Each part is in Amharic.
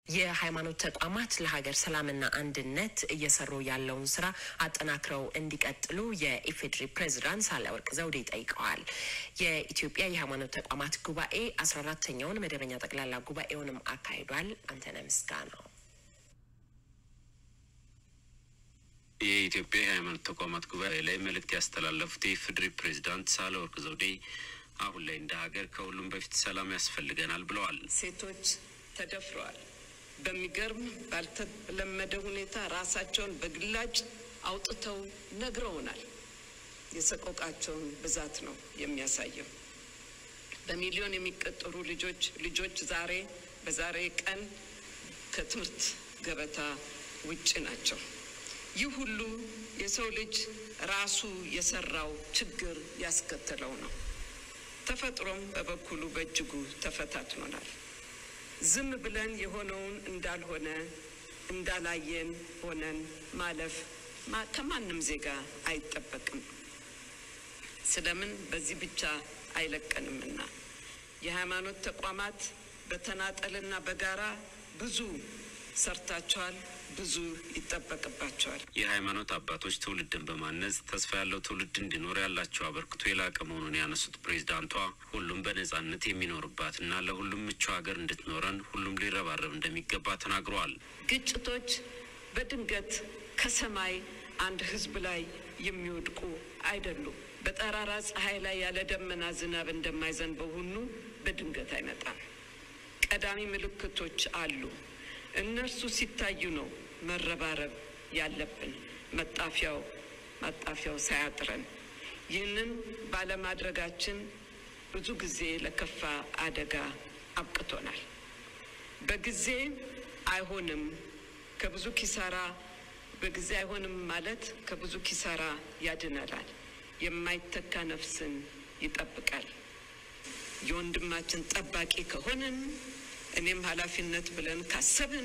የሃይማኖት ተቋማት ለሀገር ሰላምና አንድነት እየሰሩ ያለውን ስራ አጠናክረው እንዲቀጥሉ የኢፌዴሪ ፕሬዝዳንት ሳህለወርቅ ዘውዴ ጠይቀዋል። የኢትዮጵያ የሃይማኖት ተቋማት ጉባኤ አስራ አራተኛውን መደበኛ ጠቅላላ ጉባኤውንም አካሂዷል። አንተነህ ምስጋናው የኢትዮጵያ የሃይማኖት ተቋማት ጉባኤ ላይ መልእክት ያስተላለፉት የኢፌዴሪ ፕሬዝዳንት ሳህለወርቅ ዘውዴ አሁን ላይ እንደ ሀገር ከሁሉም በፊት ሰላም ያስፈልገናል ብለዋል። ሴቶች ተደፍረዋል። በሚገርም ባልተለመደ ሁኔታ ራሳቸውን በግላጭ አውጥተው ነግረውናል። የሰቆቃቸውን ብዛት ነው የሚያሳየው። በሚሊዮን የሚቆጠሩ ልጆች ልጆች ዛሬ በዛሬ ቀን ከትምህርት ገበታ ውጭ ናቸው። ይህ ሁሉ የሰው ልጅ ራሱ የሰራው ችግር ያስከተለው ነው። ተፈጥሮም በበኩሉ በእጅጉ ተፈታትኖናል። ዝም ብለን የሆነውን እንዳልሆነ እንዳላየን ሆነን ማለፍ ከማንም ዜጋ አይጠበቅም። ስለምን በዚህ ብቻ አይለቀንምና የሃይማኖት ተቋማት በተናጠልና በጋራ ብዙ ሰርታቸዋል። ብዙ ይጠበቅባቸዋል። የሃይማኖት አባቶች ትውልድን በማነጽ ተስፋ ያለው ትውልድ እንዲኖር ያላቸው አበርክቶ የላቀ መሆኑን ያነሱት ፕሬዚዳንቷ ሁሉም በነጻነት የሚኖርባትና ለሁሉም ምቹ ሀገር እንድትኖረን ሁሉም ሊረባረብ እንደሚገባ ተናግረዋል። ግጭቶች በድንገት ከሰማይ አንድ ሕዝብ ላይ የሚወድቁ አይደሉም። በጠራራ ፀሐይ ላይ ያለ ደመና ዝናብ እንደማይዘንበው ሁሉ በድንገት አይመጣም። ቀዳሚ ምልክቶች አሉ። እነርሱ ሲታዩ ነው መረባረብ ያለብን፣ መጣፊያው ማጣፊያው ሳያጥረን። ይህንን ባለማድረጋችን ብዙ ጊዜ ለከፋ አደጋ አብቅቶናል። በጊዜ አይሆንም ከብዙ ኪሳራ በጊዜ አይሆንም ማለት ከብዙ ኪሳራ ያድነናል፣ የማይተካ ነፍስን ይጠብቃል። የወንድማችን ጠባቂ ከሆንን እኔም ኃላፊነት ብለን ካሰብን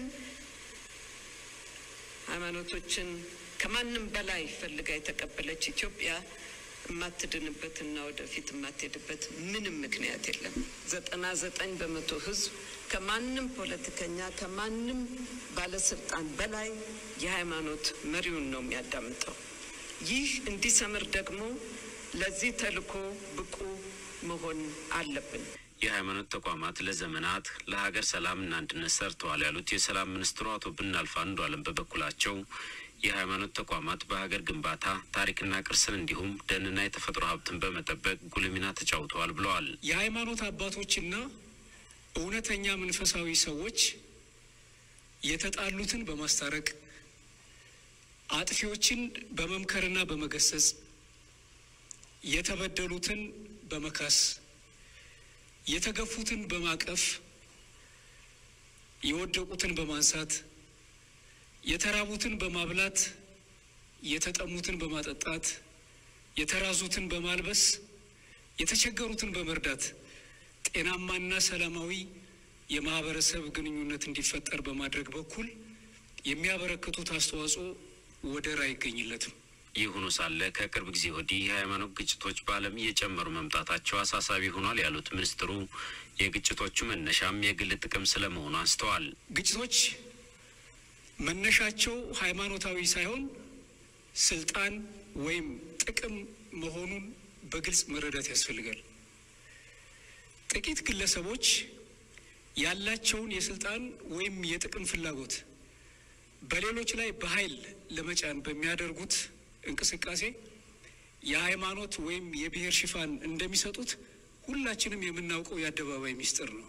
ሃይማኖቶችን ከማንም በላይ ፈልጋ የተቀበለች ኢትዮጵያ የማትድንበትና ወደፊት የማትሄድበት ምንም ምክንያት የለም። ዘጠና ዘጠኝ በመቶ ሕዝብ ከማንም ፖለቲከኛ ከማንም ባለስልጣን በላይ የሃይማኖት መሪውን ነው የሚያዳምጠው። ይህ እንዲሰምር ደግሞ ለዚህ ተልዕኮ ብቁ መሆን አለብን። የሃይማኖት ተቋማት ለዘመናት ለሀገር ሰላምና አንድነት ሰርተዋል ያሉት የሰላም ሚኒስትሩ አቶ ብናልፍ አንዱዓለም በበኩላቸው የሃይማኖት ተቋማት በሀገር ግንባታ ታሪክና ቅርስን እንዲሁም ደንና የተፈጥሮ ሀብትን በመጠበቅ ጉልህ ሚና ተጫውተዋል ብለዋል። የሃይማኖት አባቶችና እውነተኛ መንፈሳዊ ሰዎች የተጣሉትን በማስታረቅ አጥፊዎችን በመምከርና በመገሰጽ የተበደሉትን በመካስ የተገፉትን በማቀፍ የወደቁትን በማንሳት የተራቡትን በማብላት የተጠሙትን በማጠጣት የተራዙትን በማልበስ የተቸገሩትን በመርዳት ጤናማና ሰላማዊ የማህበረሰብ ግንኙነት እንዲፈጠር በማድረግ በኩል የሚያበረክቱት አስተዋጽኦ ወደር አይገኝለትም። ይህ ሆኖ ሳለ ከቅርብ ጊዜ ወዲህ የሃይማኖት ግጭቶች በዓለም እየጨመሩ መምጣታቸው አሳሳቢ ሆኗል ያሉት ሚኒስትሩ የግጭቶቹ መነሻም የግል ጥቅም ስለመሆኑ አንስተዋል። ግጭቶች መነሻቸው ሃይማኖታዊ ሳይሆን ስልጣን ወይም ጥቅም መሆኑን በግልጽ መረዳት ያስፈልጋል። ጥቂት ግለሰቦች ያላቸውን የስልጣን ወይም የጥቅም ፍላጎት በሌሎች ላይ በኃይል ለመጫን በሚያደርጉት እንቅስቃሴ የሃይማኖት ወይም የብሔር ሽፋን እንደሚሰጡት ሁላችንም የምናውቀው የአደባባይ ሚስጥር ነው።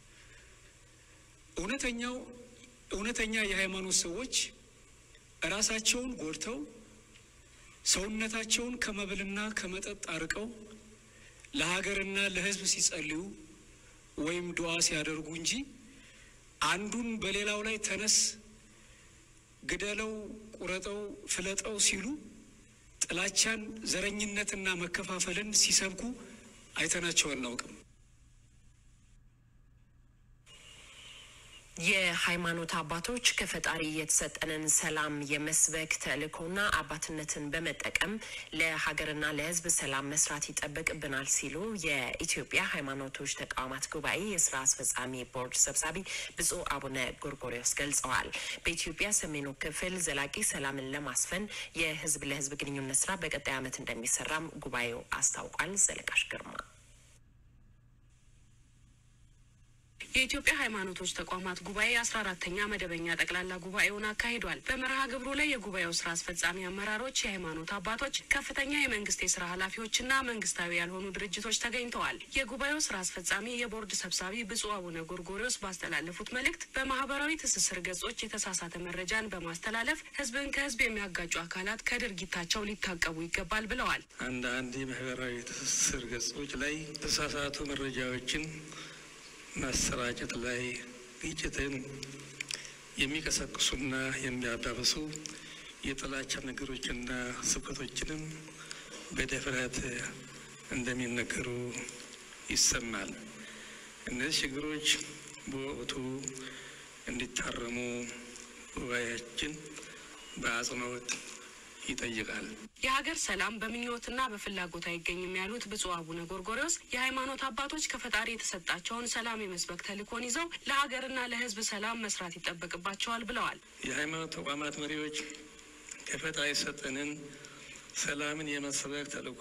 እውነተኛው እውነተኛ የሃይማኖት ሰዎች ራሳቸውን ጎድተው ሰውነታቸውን ከመብልና ከመጠጥ አርቀው ለሀገርና ለሕዝብ ሲጸልዩ ወይም ዱዓ ሲያደርጉ እንጂ አንዱን በሌላው ላይ ተነስ፣ ግደለው፣ ቁረጠው፣ ፍለጠው ሲሉ ጥላቻን፣ ዘረኝነትና መከፋፈልን ሲሰብኩ አይተናቸው አናውቅም። የሃይማኖት አባቶች ከፈጣሪ የተሰጠንን ሰላም የመስበክ ተልእኮና አባትነትን በመጠቀም ለሀገርና ለሕዝብ ሰላም መስራት ይጠበቅብናል ሲሉ የኢትዮጵያ ሃይማኖቶች ተቋማት ጉባኤ የስራ አስፈጻሚ ቦርድ ሰብሳቢ ብፁዕ አቡነ ጎርጎሪዎስ ገልጸዋል። በኢትዮጵያ ሰሜኑ ክፍል ዘላቂ ሰላምን ለማስፈን የሕዝብ ለሕዝብ ግንኙነት ስራ በቀጣይ ዓመት እንደሚሰራም ጉባኤው አስታውቋል። ዘለቃሽ ግርማ የኢትዮጵያ ሃይማኖቶች ተቋማት ጉባኤ አስራ አራተኛ መደበኛ ጠቅላላ ጉባኤውን አካሂዷል። በመርሃ ግብሩ ላይ የጉባኤው ስራ አስፈጻሚ አመራሮች፣ የሃይማኖት አባቶች፣ ከፍተኛ የመንግስት የስራ ኃላፊዎችና መንግስታዊ ያልሆኑ ድርጅቶች ተገኝተዋል። የጉባኤው ስራ አስፈጻሚ የቦርድ ሰብሳቢ ብፁዕ አቡነ ጎርጎሪዎስ ባስተላለፉት መልእክት በማህበራዊ ትስስር ገጾች የተሳሳተ መረጃን በማስተላለፍ ህዝብን ከህዝብ የሚያጋጩ አካላት ከድርጊታቸው ሊታቀቡ ይገባል ብለዋል። አንዳንድ የማህበራዊ ትስስር ገጾች ላይ የተሳሳቱ መረጃዎችን ማሰራጨት ላይ ግጭትን የሚቀሰቅሱና የሚያባብሱ የጥላቻ ነገሮችና ስብከቶችንም በድፍረት እንደሚነገሩ ይሰማል። እነዚህ ችግሮች በወቅቱ እንዲታረሙ ጉባኤያችን በአጽንኦት ይጠይቃል። የሀገር ሰላም በምኞትና በፍላጎት አይገኝም ያሉት ብፁዕ አቡነ ጎርጎሪዎስ የሃይማኖት አባቶች ከፈጣሪ የተሰጣቸውን ሰላም የመስበክ ተልእኮን ይዘው ለሀገርና ለሕዝብ ሰላም መስራት ይጠበቅባቸዋል ብለዋል። የሃይማኖት ተቋማት መሪዎች ከፈጣሪ የሰጠንን ሰላምን የመስበክ ተልእኮ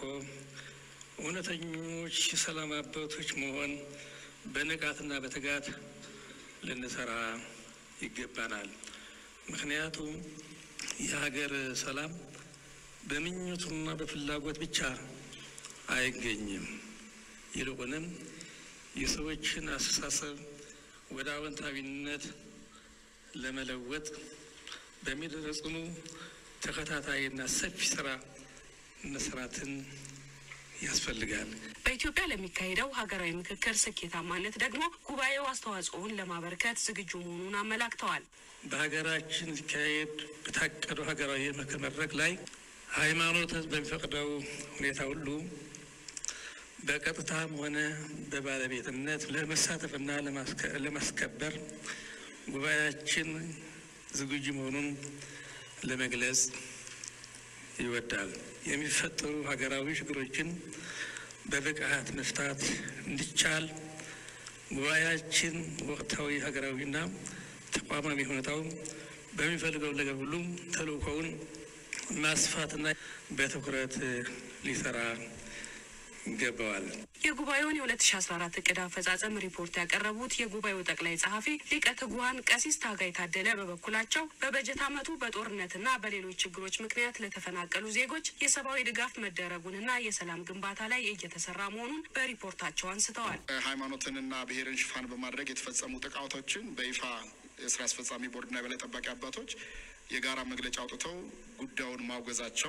እውነተኞች የሰላም አባቶች መሆን በንቃትና በትጋት ልንሰራ ይገባናል። ምክንያቱም የሀገር ሰላም በምኞቱና በፍላጎት ብቻ አይገኝም። ይልቁንም የሰዎችን አስተሳሰብ ወደ አዎንታዊነት ለመለወጥ በሚደረጽኑ ተከታታይና ሰፊ ስራ መስራትን ያስፈልጋል። በኢትዮጵያ ለሚካሄደው ሀገራዊ ምክክር ስኬታማነት ደግሞ ጉባኤው አስተዋጽኦውን ለማበርከት ዝግጁ መሆኑን አመላክተዋል። በሀገራችን ሊካሄድ በታቀደው ሀገራዊ የምክክር መድረክ ላይ ሃይማኖት በሚፈቅደው ሁኔታ ሁሉ በቀጥታም ሆነ በባለቤትነት ለመሳተፍና ለማስከበር ጉባኤያችን ዝግጁ መሆኑን ለመግለጽ ይወዳል። የሚፈጠሩ ሀገራዊ ችግሮችን በብቃት መፍታት እንዲቻል ጉባኤያችን ወቅታዊ ሀገራዊና ተቋማዊ ሁኔታው በሚፈልገው ነገር ሁሉ ተልእኮውን ማስፋትና በትኩረት ሊሰራ ይገባዋል። የጉባኤውን የ2014 እቅድ አፈጻጸም ሪፖርት ያቀረቡት የጉባኤው ጠቅላይ ጸሐፊ ሊቀ ትጉሃን ቀሲስ ታጋይ ታደለ በበኩላቸው በበጀት ዓመቱ በጦርነትና በሌሎች ችግሮች ምክንያት ለተፈናቀሉ ዜጎች የሰብአዊ ድጋፍ መደረጉንና የሰላም ግንባታ ላይ እየተሰራ መሆኑን በሪፖርታቸው አንስተዋል። ሃይማኖትንና ብሔርን ሽፋን በማድረግ የተፈጸሙ ጥቃቶችን በይፋ የስራ አስፈጻሚ ቦርድና የበላይ ጠባቂ አባቶች የጋራ መግለጫ አውጥተው ጉዳዩን ማውገዛቸው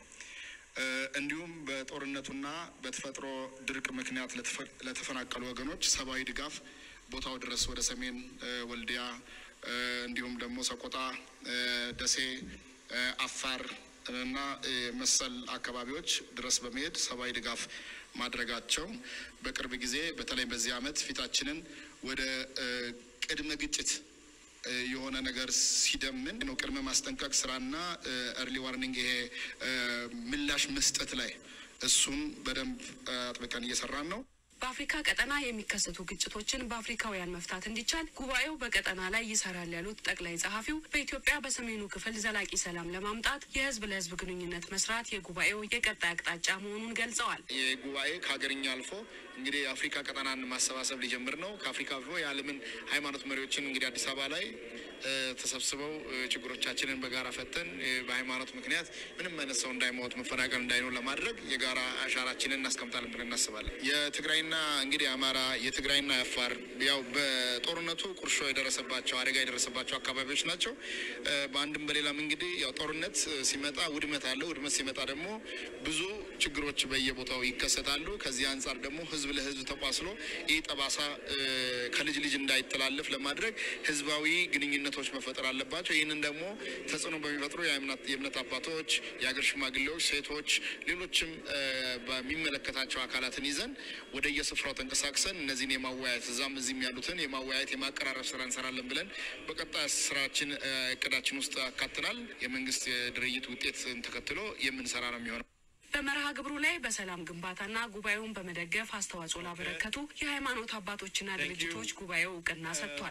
እንዲሁም በጦርነቱና በተፈጥሮ ድርቅ ምክንያት ለተፈናቀሉ ወገኖች ሰብአዊ ድጋፍ ቦታው ድረስ ወደ ሰሜን ወልዲያ እንዲሁም ደግሞ ሰቆጣ፣ ደሴ፣ አፋር እና መሰል አካባቢዎች ድረስ በመሄድ ሰብአዊ ድጋፍ ማድረጋቸው በቅርብ ጊዜ በተለይ በዚህ ዓመት ፊታችንን ወደ ቅድመ ግጭት የሆነ ነገር ሲደምን ነው ቅድመ ማስጠንቀቅ ስራና እርሊ ዋርኒንግ ይሄ ምላሽ መስጠት ላይ እሱን በደንብ አጥብቀን እየሰራን ነው። በአፍሪካ ቀጠና የሚከሰቱ ግጭቶችን በአፍሪካውያን መፍታት እንዲቻል ጉባኤው በቀጠና ላይ ይሰራል ያሉት ጠቅላይ ጸሐፊው በኢትዮጵያ በሰሜኑ ክፍል ዘላቂ ሰላም ለማምጣት የህዝብ ለህዝብ ግንኙነት መስራት የጉባኤው የቀጣይ አቅጣጫ መሆኑን ገልጸዋል። ይህ ጉባኤ ከሀገርኛ አልፎ እንግዲህ የአፍሪካ ቀጠናን ማሰባሰብ ሊጀምር ነው። ከአፍሪካ አልፎ የዓለምን ሃይማኖት መሪዎችን እንግዲህ አዲስ አበባ ላይ ተሰብስበው ችግሮቻችንን በጋራ ፈተን በሃይማኖት ምክንያት ምንም አይነት ሰው እንዳይሞት መፈናቀል እንዳይኖር ለማድረግ የጋራ አሻራችንን እናስቀምጣለን ብለን እናስባለን። የትግራይና እንግዲህ የአማራ የትግራይና የአፋር ያው በጦርነቱ ቁርሾ የደረሰባቸው አደጋ የደረሰባቸው አካባቢዎች ናቸው። በአንድም በሌላም እንግዲህ ያው ጦርነት ሲመጣ ውድመት አለ። ውድመት ሲመጣ ደግሞ ብዙ ችግሮች በየቦታው ይከሰታሉ። ከዚህ አንጻር ደግሞ ህዝብ ህዝብ ለህዝብ ተቋስሎ ይህ ጠባሳ ከልጅ ልጅ እንዳይተላለፍ ለማድረግ ህዝባዊ ግንኙነቶች መፈጠር አለባቸው። ይህንን ደግሞ ተጽዕኖ በሚፈጥሩ የእምነት አባቶች፣ የሀገር ሽማግሌዎች፣ ሴቶች፣ ሌሎችም በሚመለከታቸው አካላትን ይዘን ወደ የስፍራው ተንቀሳቅሰን እነዚህን የማወያየት እዛም እዚህም ያሉትን የማወያየት የማቀራረብ ስራ እንሰራለን ብለን በቀጣይ ስራችን እቅዳችን ውስጥ አካትናል። የመንግስት የድርጅት ውጤትን ተከትሎ የምንሰራ ነው የሚሆነው። በመርሃ ግብሩ ላይ በሰላም ግንባታና ጉባኤውን በመደገፍ አስተዋጽኦ ላበረከቱ የሃይማኖት አባቶችና ድርጅቶች ጉባኤው እውቅና ሰጥቷል።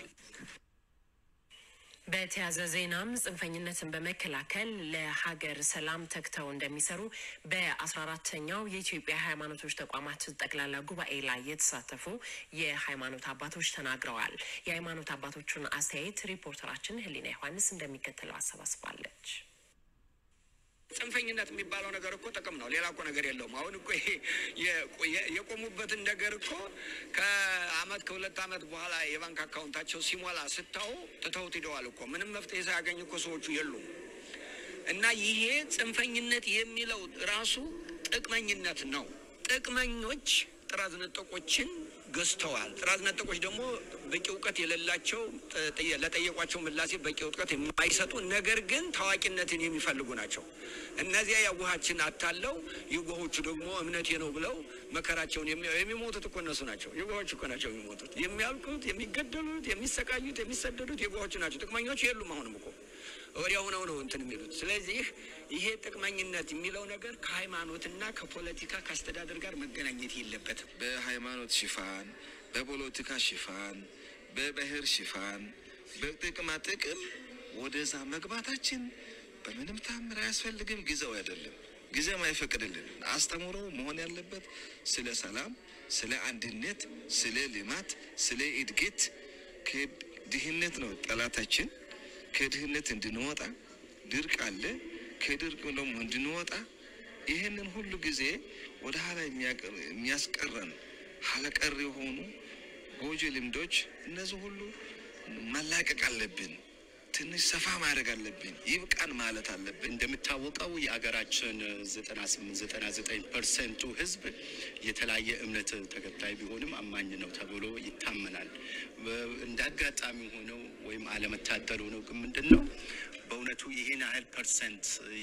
በተያያዘ ዜናም ጽንፈኝነትን በመከላከል ለሀገር ሰላም ተግተው እንደሚሰሩ በአስራ አራተኛው የኢትዮጵያ ሃይማኖቶች ተቋማት ጠቅላላ ጉባኤ ላይ የተሳተፉ የሃይማኖት አባቶች ተናግረዋል። የሃይማኖት አባቶቹን አስተያየት ሪፖርተራችን ህሊና ዮሐንስ እንደሚከተለው አሰባስባለች። ጽንፈኝነት የሚባለው ነገር እኮ ጥቅም ነው። ሌላ እኮ ነገር የለውም። አሁን እኮ ይሄ የቆሙበትን ነገር እኮ ከአመት ከሁለት አመት በኋላ የባንክ አካውንታቸው ሲሞላ ስታው ትተውት ሂደዋል እኮ ምንም መፍትሄ ሳያገኝ እኮ ሰዎቹ የሉም። እና ይሄ ጽንፈኝነት የሚለው ራሱ ጥቅመኝነት ነው። ጥቅመኞች ጥራዝ ነጠቆችን ገዝተዋል። ጥራዝ ነጠቆች ደግሞ በቂ እውቀት የሌላቸው ለጠየቋቸው ምላሴ በቂ እውቀት የማይሰጡ ነገር ግን ታዋቂነትን የሚፈልጉ ናቸው። እነዚያ የዋሃችን አታለው የዋሆቹ ደግሞ እምነቴ ነው ብለው መከራቸውን የሚሞቱት እኮ እነሱ ናቸው። የዋሆች እኮ ናቸው የሚሞቱት፣ የሚያልቁት፣ የሚገደሉት፣ የሚሰቃዩት፣ የሚሰደዱት የዋሆቹ ናቸው። ጥቅመኞች የሉም። አሁንም እኮ ወዲያ ሆነው ነው እንትን የሚሉት። ስለዚህ ይሄ ጥቅመኝነት የሚለው ነገር ከሃይማኖትና ከፖለቲካ ከአስተዳደር ጋር መገናኘት የለበትም። በሃይማኖት ሽፋን፣ በፖለቲካ ሽፋን፣ በብሔር ሽፋን፣ በጥቅማ ጥቅም ወደዛ መግባታችን በምንም ታምር አያስፈልግም። ጊዜው አይደለም፣ ጊዜም አይፈቅድልን። አስተምሮ መሆን ያለበት ስለ ሰላም፣ ስለ አንድነት፣ ስለ ልማት፣ ስለ እድገት ከድህነት ነው ጠላታችን ከድህነት እንድንወጣ ድርቅ አለ። ከድርቅ ደግሞ እንድንወጣ ይህንን ሁሉ ጊዜ ወደ ኋላ የሚያስቀረን ኋላቀር የሆኑ ጎጂ ልምዶች እነዚህ ሁሉ መላቀቅ አለብን። ትንሽ ሰፋ ማድረግ አለብን። ይብቃን ማለት አለብን። እንደሚታወቀው የሀገራችን ዘጠና ስምንት ዘጠና ዘጠኝ ፐርሰንቱ ሕዝብ የተለያየ እምነት ተከታይ ቢሆንም አማኝ ነው ተብሎ ይታመናል። እንደ አጋጣሚ ሆነው ወይም አለመታደል ሆነው ግን ምንድን ነው በእውነቱ ይህን ያህል ፐርሰንት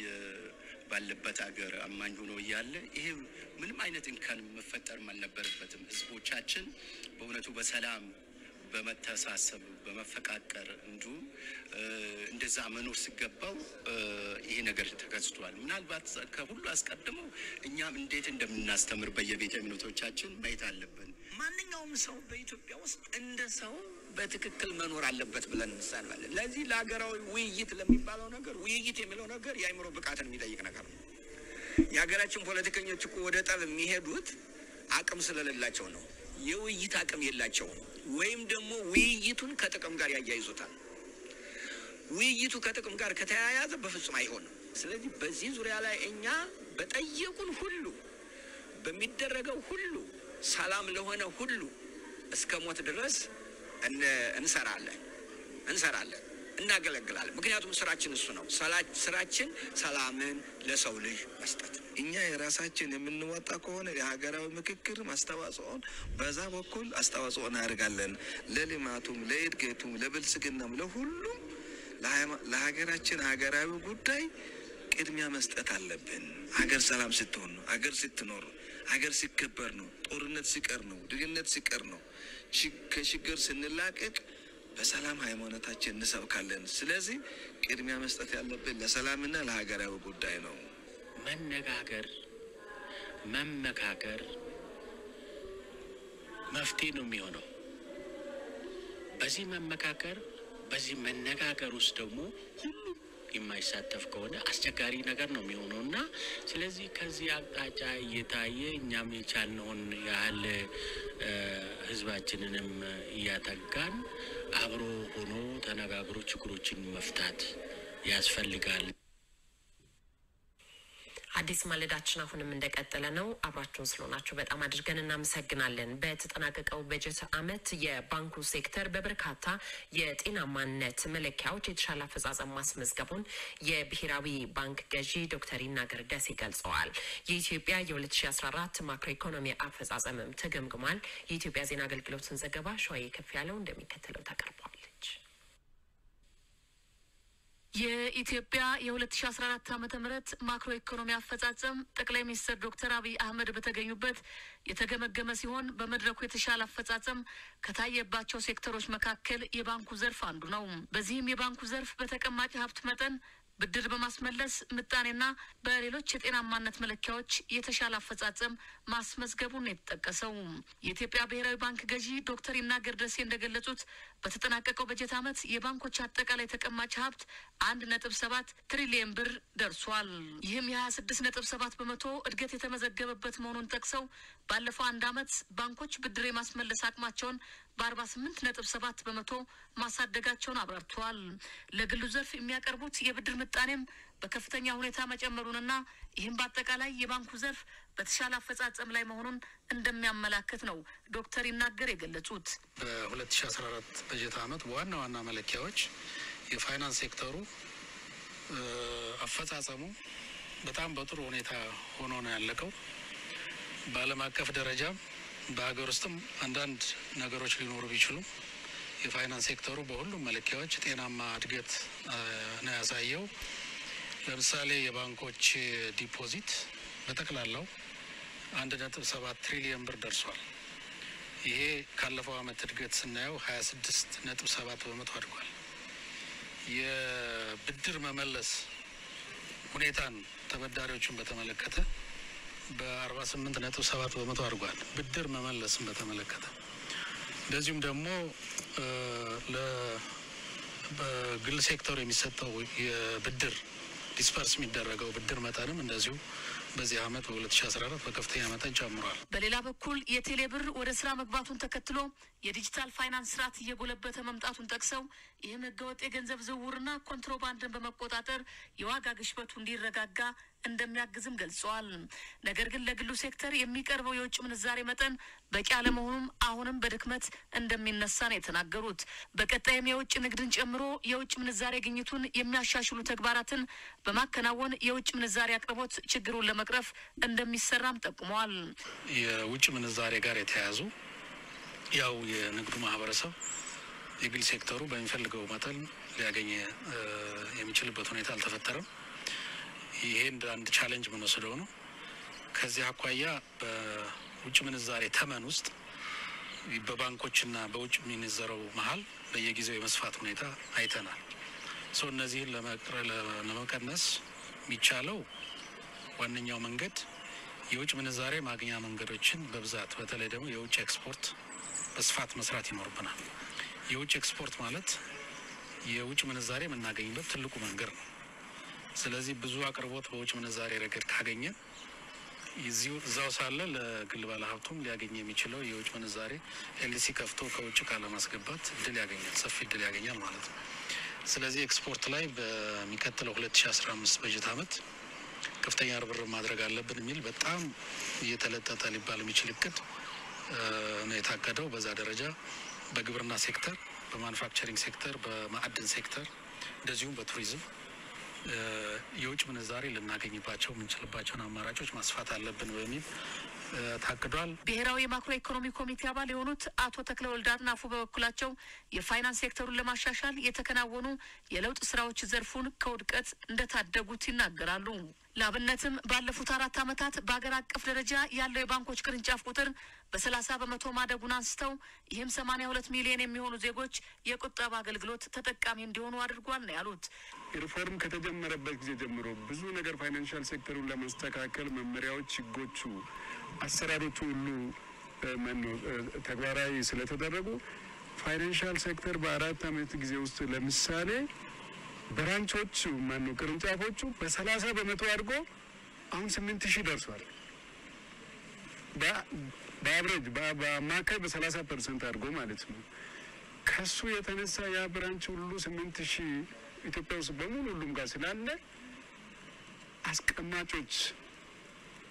ባለበት ሀገር አማኝ ሆኖ እያለ ይሄ ምንም አይነት እንከን መፈጠርም አልነበረበትም። ህዝቦቻችን በእውነቱ በሰላም በመተሳሰብ በመፈቃቀር እንዲሁም እንደዛ መኖር ሲገባው ይሄ ነገር ተከስቷል። ምናልባት ከሁሉ አስቀድመው እኛም እንዴት እንደምናስተምር በየቤተ እምነቶቻችን ማየት አለብን። ማንኛውም ሰው በኢትዮጵያ ውስጥ እንደ ሰው በትክክል መኖር አለበት ብለን እንሳንባለን። ለዚህ ለሀገራዊ ውይይት ለሚባለው ነገር ውይይት የሚለው ነገር የአእምሮ ብቃትን የሚጠይቅ ነገር ነው። የሀገራችን ፖለቲከኞች እኮ ወደ ጠብ የሚሄዱት አቅም ስለሌላቸው ነው። የውይይት አቅም የላቸውም። ወይም ደግሞ ውይይቱን ከጥቅም ጋር ያያይዙታል። ውይይቱ ከጥቅም ጋር ከተያያዘ በፍጹም አይሆንም። ስለዚህ በዚህ ዙሪያ ላይ እኛ በጠየቁን ሁሉ በሚደረገው ሁሉ ሰላም ለሆነ ሁሉ እስከ ሞት ድረስ እንሰራለን እንሰራለን እናገለግላለን። ምክንያቱም ስራችን እሱ ነው። ስራችን ሰላምን ለሰው ልጅ መስጠት። እኛ የራሳችን የምንወጣ ከሆነ የሀገራዊ ምክክር አስተዋጽኦን በዛ በኩል አስተዋጽኦ እናደርጋለን። ለልማቱም፣ ለእድገቱም፣ ለብልጽግናም፣ ለሁሉም ለሀገራችን ሀገራዊ ጉዳይ ቅድሚያ መስጠት አለብን። ሀገር ሰላም ስትሆን ነው። ሀገር ስትኖር ነው። ሀገር ሲከበር ነው። ጦርነት ሲቀር ነው። ድህነት ሲቀር ነው። ከችግር ስንላቀቅ በሰላም ሃይማኖታችን እንሰብካለን። ስለዚህ ቅድሚያ መስጠት ያለብን ለሰላምና ለሀገራዊ ጉዳይ ነው። መነጋገር፣ መመካከር መፍትሄ ነው የሚሆነው። በዚህ መመካከር፣ በዚህ መነጋገር ውስጥ ደግሞ ሁሉም የማይሳተፍ ከሆነ አስቸጋሪ ነገር ነው የሚሆነው እና ስለዚህ ከዚህ አቅጣጫ እየታየ እኛም የቻልነውን ያህል ህዝባችንንም እያተጋን አብሮ ሆኖ ተነጋግሮ ችግሮችን መፍታት ያስፈልጋል። አዲስ ማለዳችን አሁንም እንደቀጠለ ነው። አብራችሁን ስለሆናችሁ በጣም አድርገን እናመሰግናለን። በተጠናቀቀው በጀት ዓመት የባንኩ ሴክተር በበርካታ የጤናማነት መለኪያዎች የተሻለ አፈጻጸም ማስመዝገቡን የብሔራዊ ባንክ ገዢ ዶክተር ይናገር ደሴ ገልጸዋል። የኢትዮጵያ የ2014 ማክሮ ኢኮኖሚ አፈጻጸምም ተገምግሟል። የኢትዮጵያ ዜና አገልግሎትን ዘገባ ሸዋዬ ከፍ ያለው እንደሚከተለው ታቀርበዋለች። የኢትዮጵያ የ2014 ዓመተ ምህረት ማክሮ ኢኮኖሚ አፈጻጸም ጠቅላይ ሚኒስትር ዶክተር አብይ አህመድ በተገኙበት የተገመገመ ሲሆን በመድረኩ የተሻለ አፈጻጸም ከታየባቸው ሴክተሮች መካከል የባንኩ ዘርፍ አንዱ ነው። በዚህም የባንኩ ዘርፍ በተቀማጭ ሀብት መጠን ብድር በማስመለስ ምጣኔና በሌሎች የጤናማነት መለኪያዎች የተሻለ አፈጻጸም ማስመዝገቡን የተጠቀሰው የኢትዮጵያ ብሔራዊ ባንክ ገዢ ዶክተር ይናገር ደሴ እንደገለጹት በተጠናቀቀው በጀት ዓመት የባንኮች አጠቃላይ ተቀማጭ ሀብት አንድ ነጥብ ሰባት ትሪሊየን ብር ደርሷል። ይህም የሀያ ስድስት ነጥብ ሰባት በመቶ እድገት የተመዘገበበት መሆኑን ጠቅሰው ባለፈው አንድ ዓመት ባንኮች ብድር የማስመለስ አቅማቸውን በአርባ ስምንት ነጥብ ሰባት በመቶ ማሳደጋቸውን አብራርተዋል። ለግሉ ዘርፍ የሚያቀርቡት የብድር ምጣኔም በከፍተኛ ሁኔታ መጨመሩንና ይህም በአጠቃላይ የባንኩ ዘርፍ በተሻለ አፈጻጸም ላይ መሆኑን እንደሚያመላክት ነው ዶክተር ይናገር የገለጹት። በ2014 በጀት ዓመት በዋና ዋና መለኪያዎች የፋይናንስ ሴክተሩ አፈጻጸሙ በጣም በጥሩ ሁኔታ ሆኖ ነው ያለቀው። በዓለም አቀፍ ደረጃም በሀገር ውስጥም አንዳንድ ነገሮች ሊኖሩ ቢችሉም የፋይናንስ ሴክተሩ በሁሉም መለኪያዎች ጤናማ እድገት ነው ያሳየው። ለምሳሌ የባንኮች ዲፖዚት በጠቅላላው አንድ ነጥብ ሰባት ትሪሊየን ብር ደርሷል። ይሄ ካለፈው ዓመት እድገት ስናየው ሀያ ስድስት ነጥብ ሰባት በመቶ አድጓል። የብድር መመለስ ሁኔታን ተበዳሪዎችን በተመለከተ በአርባ ስምንት ነጥብ ሰባት በመቶ አድጓል። ብድር መመለስን በተመለከተ እንደዚሁም ደግሞ በግል ሴክተሩ የሚሰጠው የብድር ዲስፐርስ የሚደረገው ብድር መጠንም እንደዚሁ በዚህ ዓመት በ2014 በከፍተኛ መጠን ጨምሯል። በሌላ በኩል የቴሌ ብር ወደ ስራ መግባቱን ተከትሎ የዲጂታል ፋይናንስ ስርዓት እየጎለበተ መምጣቱን ጠቅሰው ይህም ህገወጥ የገንዘብ ዝውውርና ኮንትሮባንድን በመቆጣጠር የዋጋ ግሽበቱ እንዲረጋጋ እንደሚያግዝም ገልጸዋል። ነገር ግን ለግሉ ሴክተር የሚቀርበው የውጭ ምንዛሬ መጠን በቂ አለመሆኑም አሁንም በድክመት እንደሚነሳ ነው የተናገሩት። በቀጣይም የውጭ ንግድን ጨምሮ የውጭ ምንዛሬ ግኝቱን የሚያሻሽሉ ተግባራትን በማከናወን የውጭ ምንዛሬ አቅርቦት ችግሩን ለመቅረፍ እንደሚሰራም ጠቁመዋል። የውጭ ምንዛሬ ጋር የተያያዙ ያው የንግዱ ማህበረሰብ የግል ሴክተሩ በሚፈልገው መጠን ሊያገኝ የሚችልበት ሁኔታ አልተፈጠረም። ይሄ እንደ አንድ ቻሌንጅ የምንወስደው ነው። ከዚህ አኳያ በውጭ ምንዛሬ ተመን ውስጥ በባንኮችና በውጭ የሚንዘረው መሀል በየጊዜው የመስፋት ሁኔታ አይተናል። ሰው እነዚህን ለመቀነስ የሚቻለው ዋነኛው መንገድ የውጭ ምንዛሬ ማግኛ መንገዶችን በብዛት በተለይ ደግሞ የውጭ ኤክስፖርት በስፋት መስራት ይኖርብናል። የውጭ ኤክስፖርት ማለት የውጭ ምንዛሬ የምናገኝበት ትልቁ መንገድ ነው። ስለዚህ ብዙ አቅርቦት በውጭ ምንዛሬ ረገድ ካገኘን እዚሁ እዛው ሳለ ለግል ባለሀብቱም ሊያገኝ የሚችለው የውጭ ምንዛሬ ኤልሲ ከፍቶ ከውጭ እቃ ለማስገባት እድል ያገኛል፣ ሰፊ እድል ያገኛል ማለት ነው። ስለዚህ ኤክስፖርት ላይ በሚቀጥለው ሁለት ሺ አስራ አምስት በጀት አመት ከፍተኛ ርብርብ ማድረግ አለብን የሚል በጣም እየተለጠጠ ሊባል የሚችል እቅድ ነው የታቀደው። በዛ ደረጃ በግብርና ሴክተር፣ በማኑፋክቸሪንግ ሴክተር፣ በማዕድን ሴክተር እንደዚሁም በቱሪዝም የውጭ ምንዛሬ ልናገኝባቸው የምንችልባቸውን አማራጮች ማስፋት አለብን በሚል ታቅዷል። ብሔራዊ የማክሮ ኢኮኖሚ ኮሚቴ አባል የሆኑት አቶ ተክለ ወልድ አጥናፉ በበኩላቸው የፋይናንስ ሴክተሩን ለማሻሻል የተከናወኑ የለውጥ ስራዎች ዘርፉን ከውድቀት እንደታደጉት ይናገራሉ። ለአብነትም ባለፉት አራት ዓመታት በአገር አቀፍ ደረጃ ያለው የባንኮች ቅርንጫፍ ቁጥር በሰላሳ በመቶ ማደጉን አንስተው ይህም ሰማኒያ ሁለት ሚሊዮን የሚሆኑ ዜጎች የቁጠባ አገልግሎት ተጠቃሚ እንዲሆኑ አድርጓል ነው ያሉት። ሪፎርም ከተጀመረበት ጊዜ ጀምሮ ብዙ ነገር ፋይናንሻል ሴክተሩን ለማስተካከል መመሪያዎች፣ ህጎቹ፣ አሰራሮቹ ሁሉ ተግባራዊ ስለተደረጉ ፋይናንሻል ሴክተር በአራት ዓመት ጊዜ ውስጥ ለምሳሌ ብራንቾቹ ማነው ቅርንጫፎቹ በሰላሳ በመቶ አድጎ አሁን ስምንት ሺህ ደርሷል። በአብሬጅ በአማካይ በሰላሳ ፐርሰንት አድርጎ ማለት ነው። ከሱ የተነሳ ያ ብራንች ሁሉ ስምንት ሺህ ኢትዮጵያ ውስጥ በሙሉ ሁሉም ጋር ስላለ አስቀማጮች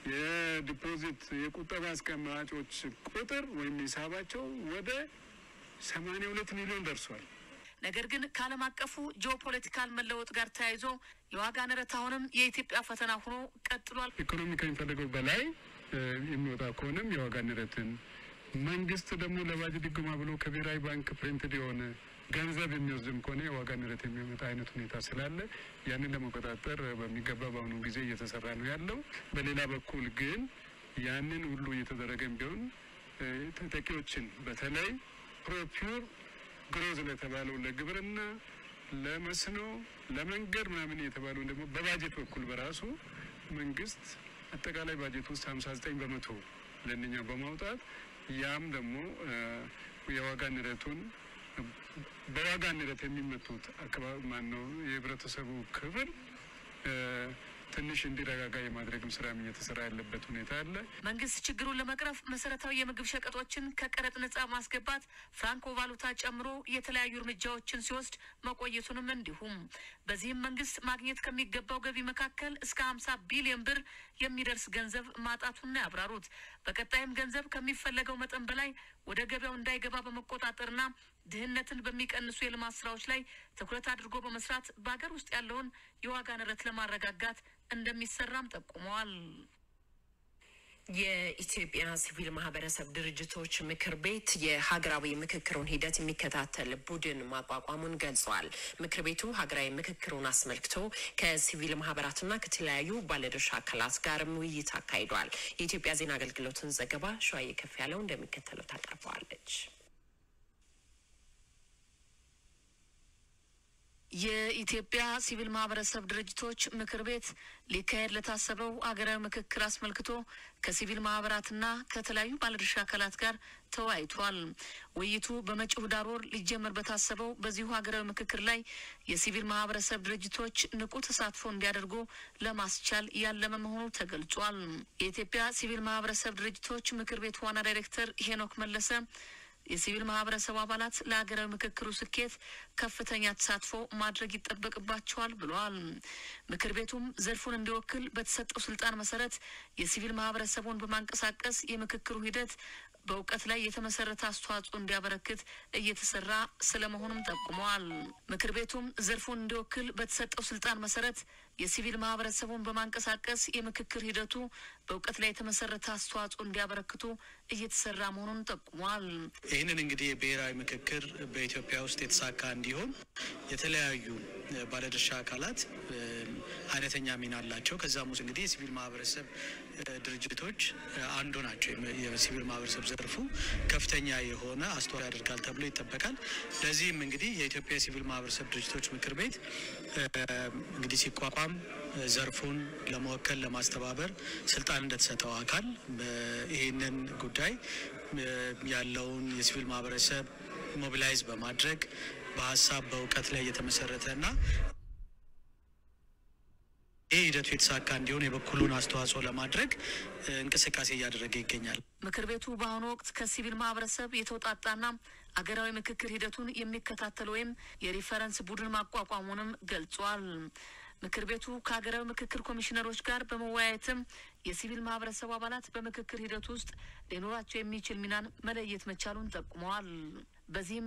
የዲፖዚት የቁጠባ አስቀማጮች ቁጥር ወይም ሂሳባቸው ወደ ሰማንያ ሁለት ሚሊዮን ደርሷል። ነገር ግን ከዓለም አቀፉ ጂኦፖለቲካል መለወጥ ጋር ተያይዞ የዋጋ ንረት አሁንም የኢትዮጵያ ፈተና ሆኖ ቀጥሏል። ኢኮኖሚ ከሚፈልገው በላይ የሚወጣ ከሆነም የዋጋ ንረትን መንግስት ደግሞ ለባጅ ድጎማ ብሎ ከብሔራዊ ባንክ ፕሪንትድ የሆነ ገንዘብ የሚወስድም ከሆነ የዋጋ ንረት የሚያመጣ አይነት ሁኔታ ስላለ ያንን ለመቆጣጠር በሚገባ በአሁኑ ጊዜ እየተሰራ ነው ያለው። በሌላ በኩል ግን ያንን ሁሉ እየተደረገም ቢሆን ተጠቂዎችን በተለይ ፕሮፒር ግሮዝ ለተባለው ለግብርና፣ ለመስኖ፣ ለመንገድ ምናምን የተባለው ደግሞ በባጀት በኩል በራሱ መንግስት አጠቃላይ ባጀት ውስጥ ሀምሳ ዘጠኝ በመቶ ለእነኛ በማውጣት ያም ደግሞ የዋጋ ንረቱን በዋጋ ንረት የሚመቱት አካባቢ ማን ነው የህብረተሰቡ ክፍል ትንሽ እንዲረጋጋ የማድረግም ስራም እየተሰራ ያለበት ሁኔታ አለ። መንግስት ችግሩን ለመቅረፍ መሰረታዊ የምግብ ሸቀጦችን ከቀረጥ ነጻ ማስገባት፣ ፍራንኮ ቫሉታ ጨምሮ የተለያዩ እርምጃዎችን ሲወስድ መቆየቱንም እንዲሁም በዚህም መንግስት ማግኘት ከሚገባው ገቢ መካከል እስከ ሀምሳ ቢሊዮን ብር የሚደርስ ገንዘብ ማጣቱን ያብራሩት። በቀጣይም ገንዘብ ከሚፈለገው መጠን በላይ ወደ ገበያው እንዳይገባ በመቆጣጠርና ድህነትን በሚቀንሱ የልማት ስራዎች ላይ ትኩረት አድርጎ በመስራት በሀገር ውስጥ ያለውን የዋጋ ንረት ለማረጋጋት እንደሚሰራም ጠቁመዋል። የኢትዮጵያ ሲቪል ማህበረሰብ ድርጅቶች ምክር ቤት የሀገራዊ ምክክሩን ሂደት የሚከታተል ቡድን ማቋቋሙን ገልጿል። ምክር ቤቱ ሀገራዊ ምክክሩን አስመልክቶ ከሲቪል ማህበራትና ከተለያዩ ባለድርሻ አካላት ጋርም ውይይት አካሂዷል። የኢትዮጵያ ዜና አገልግሎትን ዘገባ ሸዋዬ ከፍ ያለው እንደሚከተለው ታቀርበዋለች። የኢትዮጵያ ሲቪል ማህበረሰብ ድርጅቶች ምክር ቤት ሊካሄድ ለታሰበው ሀገራዊ ምክክር አስመልክቶ ከሲቪል ማህበራትና ከተለያዩ ባለድርሻ አካላት ጋር ተወያይቷል። ውይይቱ በመጪው ህዳር ወር ሊጀመር በታሰበው በዚሁ ሀገራዊ ምክክር ላይ የሲቪል ማህበረሰብ ድርጅቶች ንቁ ተሳትፎ እንዲያደርጉ ለማስቻል ያለመ መሆኑ ተገልጿል። የኢትዮጵያ ሲቪል ማህበረሰብ ድርጅቶች ምክር ቤት ዋና ዳይሬክተር ሄኖክ መለሰ የሲቪል ማህበረሰቡ አባላት ለሀገራዊ ምክክሩ ስኬት ከፍተኛ ተሳትፎ ማድረግ ይጠበቅባቸዋል ብለዋል። ምክር ቤቱም ዘርፉን እንዲወክል በተሰጠው ስልጣን መሰረት የሲቪል ማህበረሰቡን በማንቀሳቀስ የምክክሩ ሂደት በእውቀት ላይ የተመሰረተ አስተዋጽኦ እንዲያበረክት እየተሰራ ስለመሆኑም ጠቁመዋል። ምክር ቤቱም ዘርፉን እንዲወክል በተሰጠው ስልጣን መሰረት የሲቪል ማህበረሰቡን በማንቀሳቀስ የምክክር ሂደቱ በእውቀት ላይ የተመሰረተ አስተዋጽኦ እንዲያበረክቱ እየተሰራ መሆኑን ጠቁሟል። ይህንን እንግዲህ የብሔራዊ ምክክር በኢትዮጵያ ውስጥ የተሳካ እንዲሆን የተለያዩ ባለድርሻ አካላት አይነተኛ ሚና አላቸው። ከዛም ውስጥ እንግዲህ የሲቪል ማህበረሰብ ድርጅቶች አንዱ ናቸው። የሲቪል ማህበረሰብ ዘርፉ ከፍተኛ የሆነ አስተዋጽኦ ያደርጋል ተብሎ ይጠበቃል። ለዚህም እንግዲህ የኢትዮጵያ የሲቪል ማህበረሰብ ድርጅቶች ምክር ቤት እንግዲህ ሲቋቋም ዘርፉን ለመወከል ለማስተባበር ስልጣን እንደተሰጠው አካል ይህንን ጉዳይ ያለውን የሲቪል ማህበረሰብ ሞቢላይዝ በማድረግ በሀሳብ በእውቀት ላይ የተመሰረተ እና ይህ ሂደቱ የተሳካ እንዲሆን የበኩሉን አስተዋጽኦ ለማድረግ እንቅስቃሴ እያደረገ ይገኛል። ምክር ቤቱ በአሁኑ ወቅት ከሲቪል ማህበረሰብ የተውጣጣና አገራዊ ምክክር ሂደቱን የሚከታተል ወይም የሪፈረንስ ቡድን ማቋቋሙንም ገልጿል። ምክር ቤቱ ከሀገራዊ ምክክር ኮሚሽነሮች ጋር በመወያየትም የሲቪል ማህበረሰቡ አባላት በምክክር ሂደቱ ውስጥ ሊኖራቸው የሚችል ሚናን መለየት መቻሉን ጠቁመዋል። በዚህም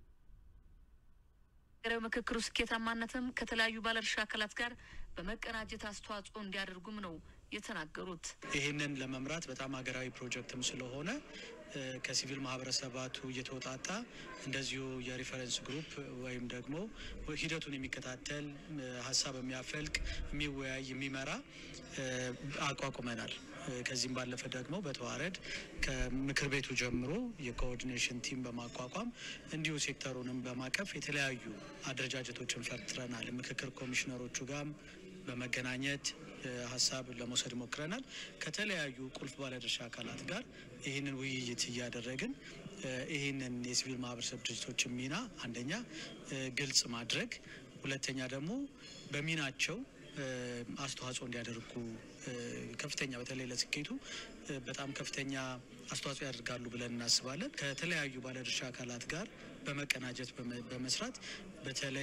የሀገራዊ ምክክሩ ስኬታማነትም ከተለያዩ ባለድርሻ አካላት ጋር በመቀናጀት አስተዋጽኦ እንዲያደርጉም ነው የተናገሩት። ይህንን ለመምራት በጣም ሀገራዊ ፕሮጀክትም ስለሆነ ከሲቪል ማህበረሰባቱ እየተወጣጣ እንደዚሁ የሪፈረንስ ግሩፕ ወይም ደግሞ ሂደቱን የሚከታተል ሀሳብ የሚያፈልቅ የሚወያይ የሚመራ አቋቁመናል። ከዚህም ባለፈ ደግሞ በተዋረድ ከምክር ቤቱ ጀምሮ የኮኦርዲኔሽን ቲም በማቋቋም እንዲሁ ሴክተሩንም በማቀፍ የተለያዩ አደረጃጀቶችን ፈጥረናል። ምክክር ኮሚሽነሮቹ ጋርም በመገናኘት ሀሳብ ለመውሰድ ሞክረናል። ከተለያዩ ቁልፍ ባለድርሻ አካላት ጋር ይህንን ውይይት እያደረግን ይህንን የሲቪል ማህበረሰብ ድርጅቶችን ሚና አንደኛ ግልጽ ማድረግ፣ ሁለተኛ ደግሞ በሚናቸው አስተዋጽኦ እንዲያደርጉ ከፍተኛ በተለይ ለስኬቱ በጣም ከፍተኛ አስተዋጽኦ ያደርጋሉ ብለን እናስባለን። ከተለያዩ ባለድርሻ አካላት ጋር በመቀናጀት በመስራት በተለይ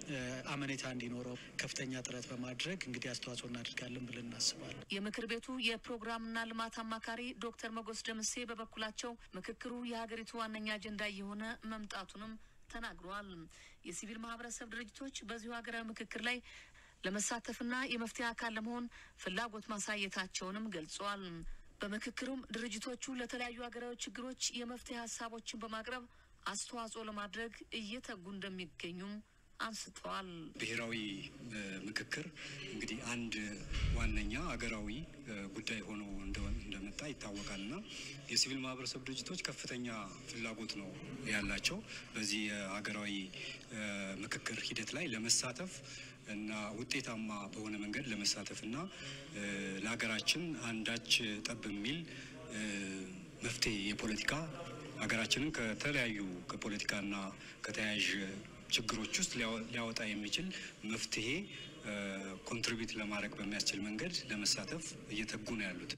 አመኔታ እንዲኖረው ከፍተኛ ጥረት በማድረግ እንግዲህ አስተዋጽኦ እናደርጋለን ብለን እናስባለን። የምክር ቤቱ የፕሮግራምና ልማት አማካሪ ዶክተር መጎስ ደምሴ በበኩላቸው ምክክሩ የሀገሪቱ ዋነኛ አጀንዳ እየሆነ መምጣቱንም ተናግረዋል። የሲቪል ማህበረሰብ ድርጅቶች በዚሁ ሀገራዊ ምክክር ላይ ለመሳተፍና የመፍትሄ አካል ለመሆን ፍላጎት ማሳየታቸውንም ገልጸዋል። በምክክሩም ድርጅቶቹ ለተለያዩ ሀገራዊ ችግሮች የመፍትሄ ሀሳቦችን በማቅረብ አስተዋጽኦ ለማድረግ እየተጉ እንደሚገኙም አንስተዋል። ብሔራዊ ምክክር እንግዲህ አንድ ዋነኛ ሀገራዊ ጉዳይ ሆኖ እንደመጣ ይታወቃል እና የሲቪል ማህበረሰብ ድርጅቶች ከፍተኛ ፍላጎት ነው ያላቸው በዚህ የሀገራዊ ምክክር ሂደት ላይ ለመሳተፍ እና ውጤታማ በሆነ መንገድ ለመሳተፍ እና ለሀገራችን አንዳች ጠብ የሚል መፍትሄ የፖለቲካ ሀገራችንን ከተለያዩ ከፖለቲካና ከተያያዥ ችግሮች ውስጥ ሊያወጣ የሚችል መፍትሄ ኮንትሪቢዩት ለማድረግ በሚያስችል መንገድ ለመሳተፍ እየተጉ ነው ያሉት።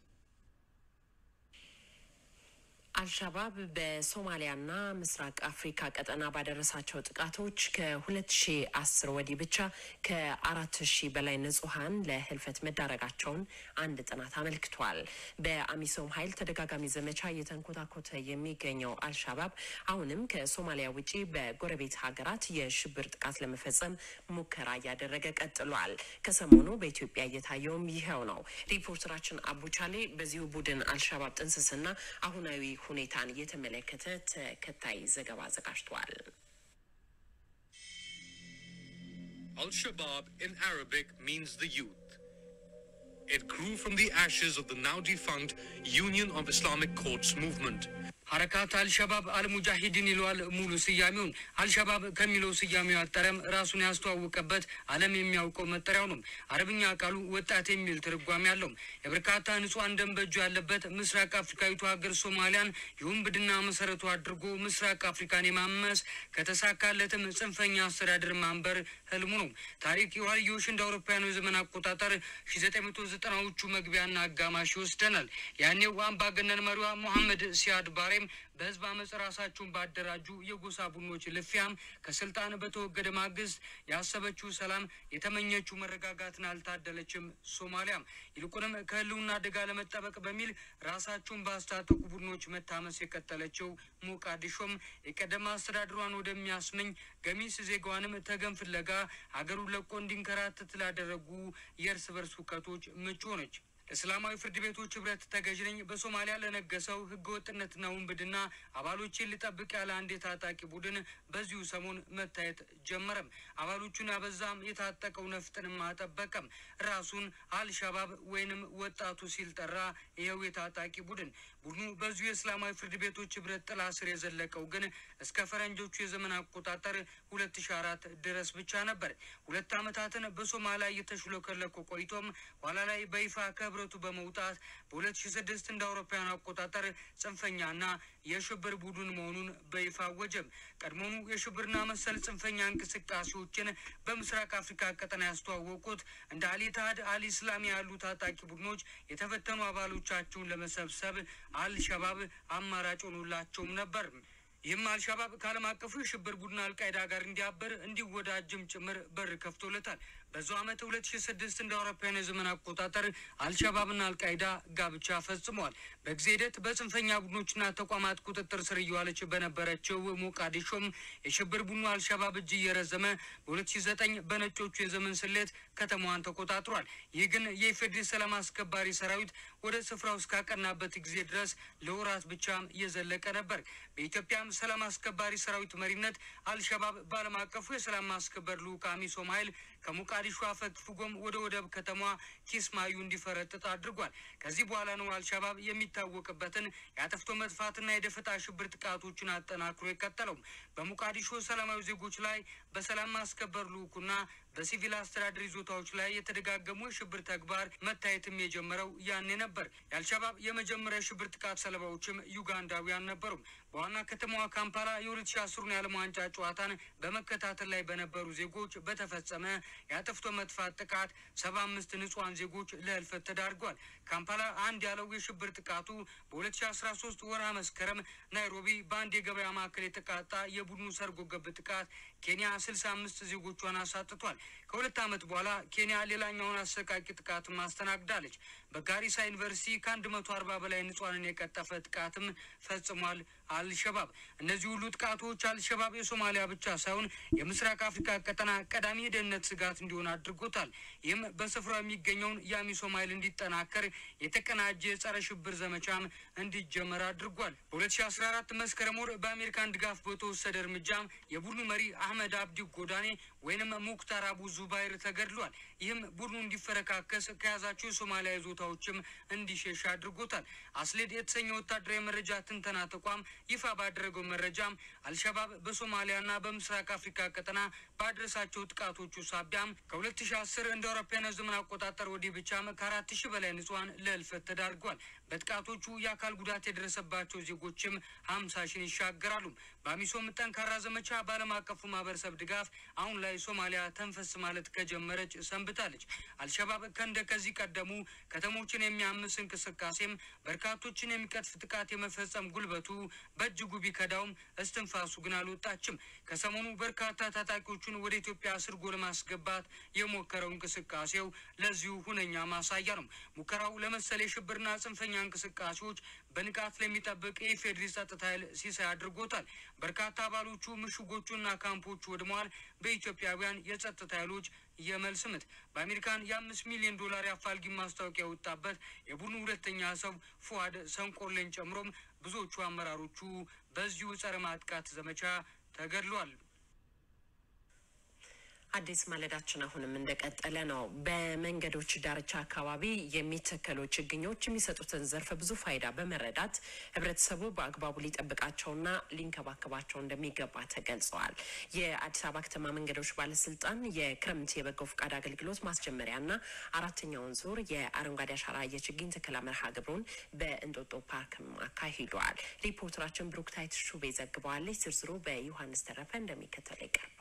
አልሻባብ በሶማሊያና ምስራቅ አፍሪካ ቀጠና ባደረሳቸው ጥቃቶች ከ2010 ወዲህ ብቻ ከ4000 በላይ ንጹሐን ለህልፈት መዳረጋቸውን አንድ ጥናት አመልክቷል። በአሚሶም ኃይል ተደጋጋሚ ዘመቻ እየተንኮታኮተ የሚገኘው አልሻባብ አሁንም ከሶማሊያ ውጪ በጎረቤት ሀገራት የሽብር ጥቃት ለመፈጸም ሙከራ እያደረገ ቀጥሏል። ከሰሞኑ በኢትዮጵያ እየታየውም ይኸው ነው። ሪፖርተራችን አቡቻሌ በዚሁ ቡድን አልሻባብ ጥንስስና አሁናዊ ሁኔታን የተመለከተ ተከታይ ዘገባ አዘጋጅቷል። Al-Shabaab in Arabic means the youth. It grew from the ashes of the now defunct Union of Islamic Courts movement. ሀረካት አልሸባብ አልሙጃሂድን ይለዋል ሙሉ ስያሜውን። አልሸባብ ከሚለው ስያሜው ያጠረም ራሱን ያስተዋወቀበት ዓለም የሚያውቀው መጠሪያው ነው። አረብኛ ቃሉ ወጣት የሚል ትርጓሜ አለው። የበርካታ ንጹሐን ደም በእጁ ያለበት ምስራቅ አፍሪካዊቱ ሀገር ሶማሊያን የውንብድና መሰረቱ አድርጎ ምስራቅ አፍሪካን የማመስ ከተሳካለትም ጽንፈኛ አስተዳደር ማንበር ህልሙ ነው። ታሪክ የዋልዮሽ እንደ አውሮፓውያኑ የዘመን አቆጣጠር ሺ ዘጠኝ መቶ ዘጠናዎቹ መግቢያና አጋማሽ ይወስደናል። ያኔው አምባገነን መሪዋ ሞሐመድ ሲያድ ባሬም በህዝብ አመፅ ራሳቸውን ባደራጁ የጎሳ ቡድኖች ልፊያም ከስልጣን በተወገደ ማግስት ያሰበችው ሰላም የተመኘችው መረጋጋትን አልታደለችም። ሶማሊያም ይልቁንም ከህልውና አደጋ ለመጠበቅ በሚል ራሳቸውን ባስታጠቁ ቡድኖች መታመስ የቀጠለችው ሞቃዲሾም የቀደመ አስተዳድሯን ወደሚያስመኝ ገሚስ ዜጋዋንም ተገን ፍለጋ ሀገሩን ለቆ እንዲንከራተት ላደረጉ የእርስ በርስ ሁከቶች ምቹ ሆነች። እስላማዊ ፍርድ ቤቶች ህብረት ተገዥ ነኝ በሶማሊያ ለነገሰው ህገወጥነትና ውንብድና አባሎችን ሊጠብቅ ያለ አንድ የታጣቂ ቡድን በዚሁ ሰሞን መታየት ጀመረም። አባሎቹን ያበዛም የታጠቀው ነፍጥንም አጠበቀም። ራሱን አልሻባብ ወይንም ወጣቱ ሲል ጠራ። ይኸው የታጣቂ ቡድን ቡድኑ በዚሁ የእስላማዊ ፍርድ ቤቶች ህብረት ጥላ ስር የዘለቀው ግን እስከ ፈረንጆቹ የዘመን አቆጣጠር ሁለት ሺ አራት ድረስ ብቻ ነበር። ሁለት ዓመታትን በሶማሊያ እየተሽለከለኩ ቆይቶም ኋላ ላይ በይፋ ከህብረቱ በመውጣት በሁለት ሺ ስድስት እንደ አውሮፓውያኑ አቆጣጠር ጽንፈኛና የሽብር ቡድን መሆኑን በይፋ አወጀም። ቀድሞኑ የሽብርና መሰል ጽንፈኛ እንቅስቃሴዎችን በምስራቅ አፍሪካ ቀጠና ያስተዋወቁት እንደ አልኢትሃድ አልኢስላሚ ያሉ ታጣቂ ቡድኖች የተፈተኑ አባሎቻቸውን ለመሰብሰብ አልሸባብ አማራጭ ሆኖላቸውም ነበር። ይህም አልሻባብ ከዓለም አቀፉ የሽብር ቡድን አልቃይዳ ጋር እንዲያበር እንዲወዳጅም ጭምር በር ከፍቶለታል። በዛው ዓመት ሁለት ሺ ስድስት እንደ አውሮፓውያን የዘመን አቆጣጠር አልሻባብና አልቃይዳ ጋብቻ ፈጽመዋል። በጊዜ ሂደት በጽንፈኛ ቡድኖችና ተቋማት ቁጥጥር ስር እየዋለች በነበረችው ሞቃዲሾም የሽብር ቡድኑ አልሻባብ እጅ እየረዘመ በሁለት ሺ ዘጠኝ በነጮቹ የዘመን ስሌት ከተማዋን ተቆጣጥሯል። ይህ ግን የኢፌዴሪ ሰላም አስከባሪ ሰራዊት ወደ ስፍራው እስካቀናበት ጊዜ ድረስ ለወራት ብቻም እየዘለቀ ነበር። በኢትዮጵያም ሰላም አስከባሪ ሰራዊት መሪነት አልሸባብ በዓለም አቀፉ የሰላም ማስከበር ልዑክ አሚሶም ኃይል ከሞቃዲሾ አፈግፍጎም ወደ ወደብ ከተማ ኪስማዩ እንዲፈረጥጥ አድርጓል። ከዚህ በኋላ ነው አልሸባብ የሚታወቅበትን የአጥፍቶ መጥፋትና የደፈጣ ሽብር ጥቃቶችን አጠናክሮ የቀጠለው። በሞቃዲሾ ሰላማዊ ዜጎች ላይ በሰላም ማስከበር ልዑኩና በሲቪል አስተዳደር ይዞታዎች ላይ የተደጋገሙ የሽብር ተግባር መታየትም የጀመረው ያኔ ነበር። የአልሸባብ የመጀመሪያ የሽብር ጥቃት ሰለባዎችም ዩጋንዳውያን ነበሩ። በዋና ከተማዋ ካምፓላ የ2010 የዓለም ዋንጫ ጨዋታን በመከታተል ላይ በነበሩ ዜጎች በተፈጸመ የአጥፍቶ መጥፋት ጥቃት ሰባ አምስት ንጹሐን ዜጎች ለህልፈት ተዳርጓል። ካምፓላ አንድ ያለው የሽብር ጥቃቱ በ2013 ወርሃ መስከረም ናይሮቢ በአንድ የገበያ ማዕከል የተቃጣ የቡድኑ ሰርጎ ገብ ጥቃት ኬንያ 65 ዜጎቿን አሳጥቷል። ከሁለት ዓመት በኋላ ኬንያ ሌላኛውን አሰቃቂ ጥቃት ማስተናግዳለች። በጋሪሳ ዩኒቨርሲቲ ከ140 በላይ ንጹሐንን የቀጠፈ ጥቃትም ፈጽሟል አልሸባብ። እነዚህ ሁሉ ጥቃቶች አልሸባብ የሶማሊያ ብቻ ሳይሆን የምስራቅ አፍሪካ ቀጠና ቀዳሚ የደህንነት ስጋት እንዲሆን አድርጎታል። ይህም በስፍራው የሚገኘውን የአሚሶም ኃይል እንዲጠናከር የተቀናጀ የጸረ ሽብር ዘመቻም እንዲጀመር አድርጓል። በ2014 መስከረም ወር በአሜሪካን ድጋፍ በተወሰደ እርምጃም የቡድኑ መሪ አህመድ አብዲ ጎዳኔ ወይንም ሙክታር አቡ ዙባይር ተገድሏል። ይህም ቡድኑ እንዲፈረካከስ ከያዛቸው የሶማሊያ ይዞታዎችም እንዲሸሽ አድርጎታል። አስሌድ የተሰኘ ወታደራዊ መረጃ ትንተና ተቋም ይፋ ባደረገው መረጃም አልሸባብ በሶማሊያና በምስራቅ አፍሪካ ቀጠና ባደረሳቸው ጥቃቶቹ ሳቢያም ከ2010 እንደ አውሮፓውያን ዘመን አቆጣጠር ወዲህ ብቻም ከአራት ሺህ በላይ ንጹሐን ለህልፈት ተዳርጓል። በጥቃቶቹ የአካል ጉዳት የደረሰባቸው ዜጎችም ሀምሳ ሺን ይሻገራሉ። በአሚሶም ጠንካራ ዘመቻ በዓለም አቀፉ ማህበረሰብ ድጋፍ አሁን ላይ ሶማሊያ ተንፈስ ማለት ከጀመረች ሰንብታለች። አልሸባብ ከእንደ ከዚህ ቀደሙ ከተሞችን የሚያምስ እንቅስቃሴም በርካቶችን የሚቀጥፍ ጥቃት የመፈጸም ጉልበቱ በእጅጉ ቢከዳውም እስትንፋሱ ግን አልወጣችም። ከሰሞኑ በርካታ ታጣቂዎቹን ወደ ኢትዮጵያ ስርጎ ለማስገባት የሞከረው እንቅስቃሴው ለዚሁ ሁነኛ ማሳያ ነው። ሙከራው ለመሰል የሽብርና ጽንፈኛ እንቅስቃሴዎች በንቃት ለሚጠብቅ የኢፌዴሪ ጸጥታ ኃይል ሲሳይ አድርጎታል። በርካታ አባሎቹ ምሽጎቹና ካምፖቹ ወድመዋል። በኢትዮጵያውያን የጸጥታ ኃይሎች የመልስ ምት በአሜሪካን የአምስት ሚሊዮን ዶላር የአፋልጊ ማስታወቂያ የወጣበት የቡድኑ ሁለተኛ ሰው ፉአድ ሰንቆሌን ጨምሮም ብዙዎቹ አመራሮቹ በዚሁ ጸረ ማጥቃት ዘመቻ ተገድሏል። አዲስ ማለዳችን አሁንም እንደቀጠለ ነው። በመንገዶች ዳርቻ አካባቢ የሚተከሉ ችግኞች የሚሰጡትን ዘርፈ ብዙ ፋይዳ በመረዳት ህብረተሰቡ በአግባቡ ሊጠብቃቸውና ሊንከባከባቸው እንደሚገባ ተገልጸዋል። የአዲስ አበባ ከተማ መንገዶች ባለስልጣን የክረምት የበጎ ፈቃድ አገልግሎት ማስጀመሪያና አራተኛውን ዙር የአረንጓዴ አሻራ የችግኝ ተከላ መርሃ ግብሩን በእንጦጦ ፓርክም አካሂደዋል። ሪፖርተራችን ብሩክታይት ሹቤ ዘግበዋለች። ዝርዝሩ በዮሐንስ ተረፈ እንደሚከተለው ይቀርባል።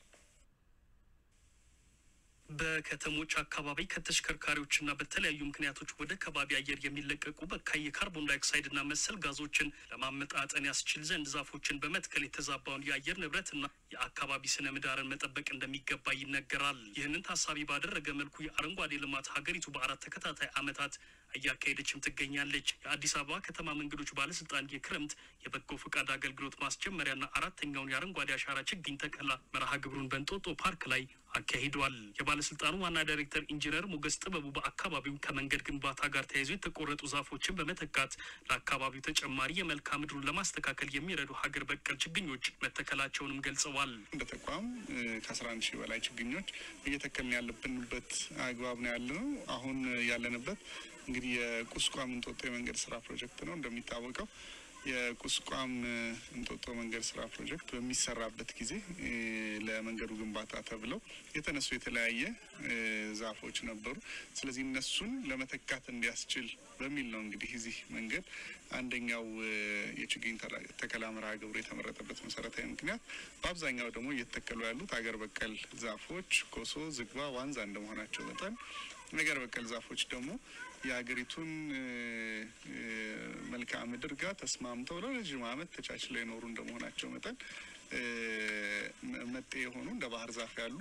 በከተሞች አካባቢ ከተሽከርካሪዎችና በተለያዩ ምክንያቶች ወደ ከባቢ አየር የሚለቀቁ በካይ የካርቦን ዳይኦክሳይድና መሰል ጋዞችን ለማመጣጠን ያስችል ዘንድ ዛፎችን በመትከል የተዛባውን የአየር ንብረትና የአካባቢ ስነ ምህዳርን መጠበቅ እንደሚገባ ይነገራል። ይህንን ታሳቢ ባደረገ መልኩ የአረንጓዴ ልማት ሀገሪቱ በአራት ተከታታይ ዓመታት እያካሄደችም ትገኛለች። የአዲስ አበባ ከተማ መንገዶች ባለስልጣን የክረምት የበጎ ፈቃድ አገልግሎት ማስጀመሪያና አራተኛውን የአረንጓዴ አሻራ ችግኝ ተከላ መርሃ ግብሩን በእንጦጦ ፓርክ ላይ አካሂዷል። የባለስልጣኑ ዋና ዳይሬክተር ኢንጂነር ሞገስ ጥበቡ በአካባቢው ከመንገድ ግንባታ ጋር ተያይዞ የተቆረጡ ዛፎችን በመተካት ለአካባቢው ተጨማሪ የመልክዓ ምድሩን ለማስተካከል የሚረዱ ሀገር በቀል ችግኞች መተከላቸውንም ገልጸዋል። እንደ ተቋም ከአስራ አንድ ሺህ በላይ ችግኞች እየተከልን ያለብንበት አግባብ ነው ያለ ነው። አሁን ያለንበት እንግዲህ የቁስቋም እንጦጦ የመንገድ ስራ ፕሮጀክት ነው። እንደሚታወቀው የቁስቋም እንጦጦ መንገድ ስራ ፕሮጀክት በሚሰራበት ጊዜ ለመንገዱ ግንባታ ተብለው የተነሱ የተለያየ ዛፎች ነበሩ። ስለዚህ እነሱን ለመተካት እንዲያስችል በሚል ነው እንግዲህ እዚህ መንገድ አንደኛው የችግኝ ተከላ መርሃ ግብሩ የተመረጠበት መሰረታዊ ምክንያት በአብዛኛው ደግሞ እየተተከሉ ያሉት ሀገር በቀል ዛፎች ኮሶ፣ ዝግባ፣ ዋንዛ እንደመሆናቸው መጠን ነገር በቀል ዛፎች ደግሞ የሀገሪቱን መልክዓ ምድር ጋር ተስማምተው ለረዥም ዓመት ተቻችለው የኖሩ እንደመሆናቸው መጠን መጤ የሆኑ እንደ ባህር ዛፍ ያሉ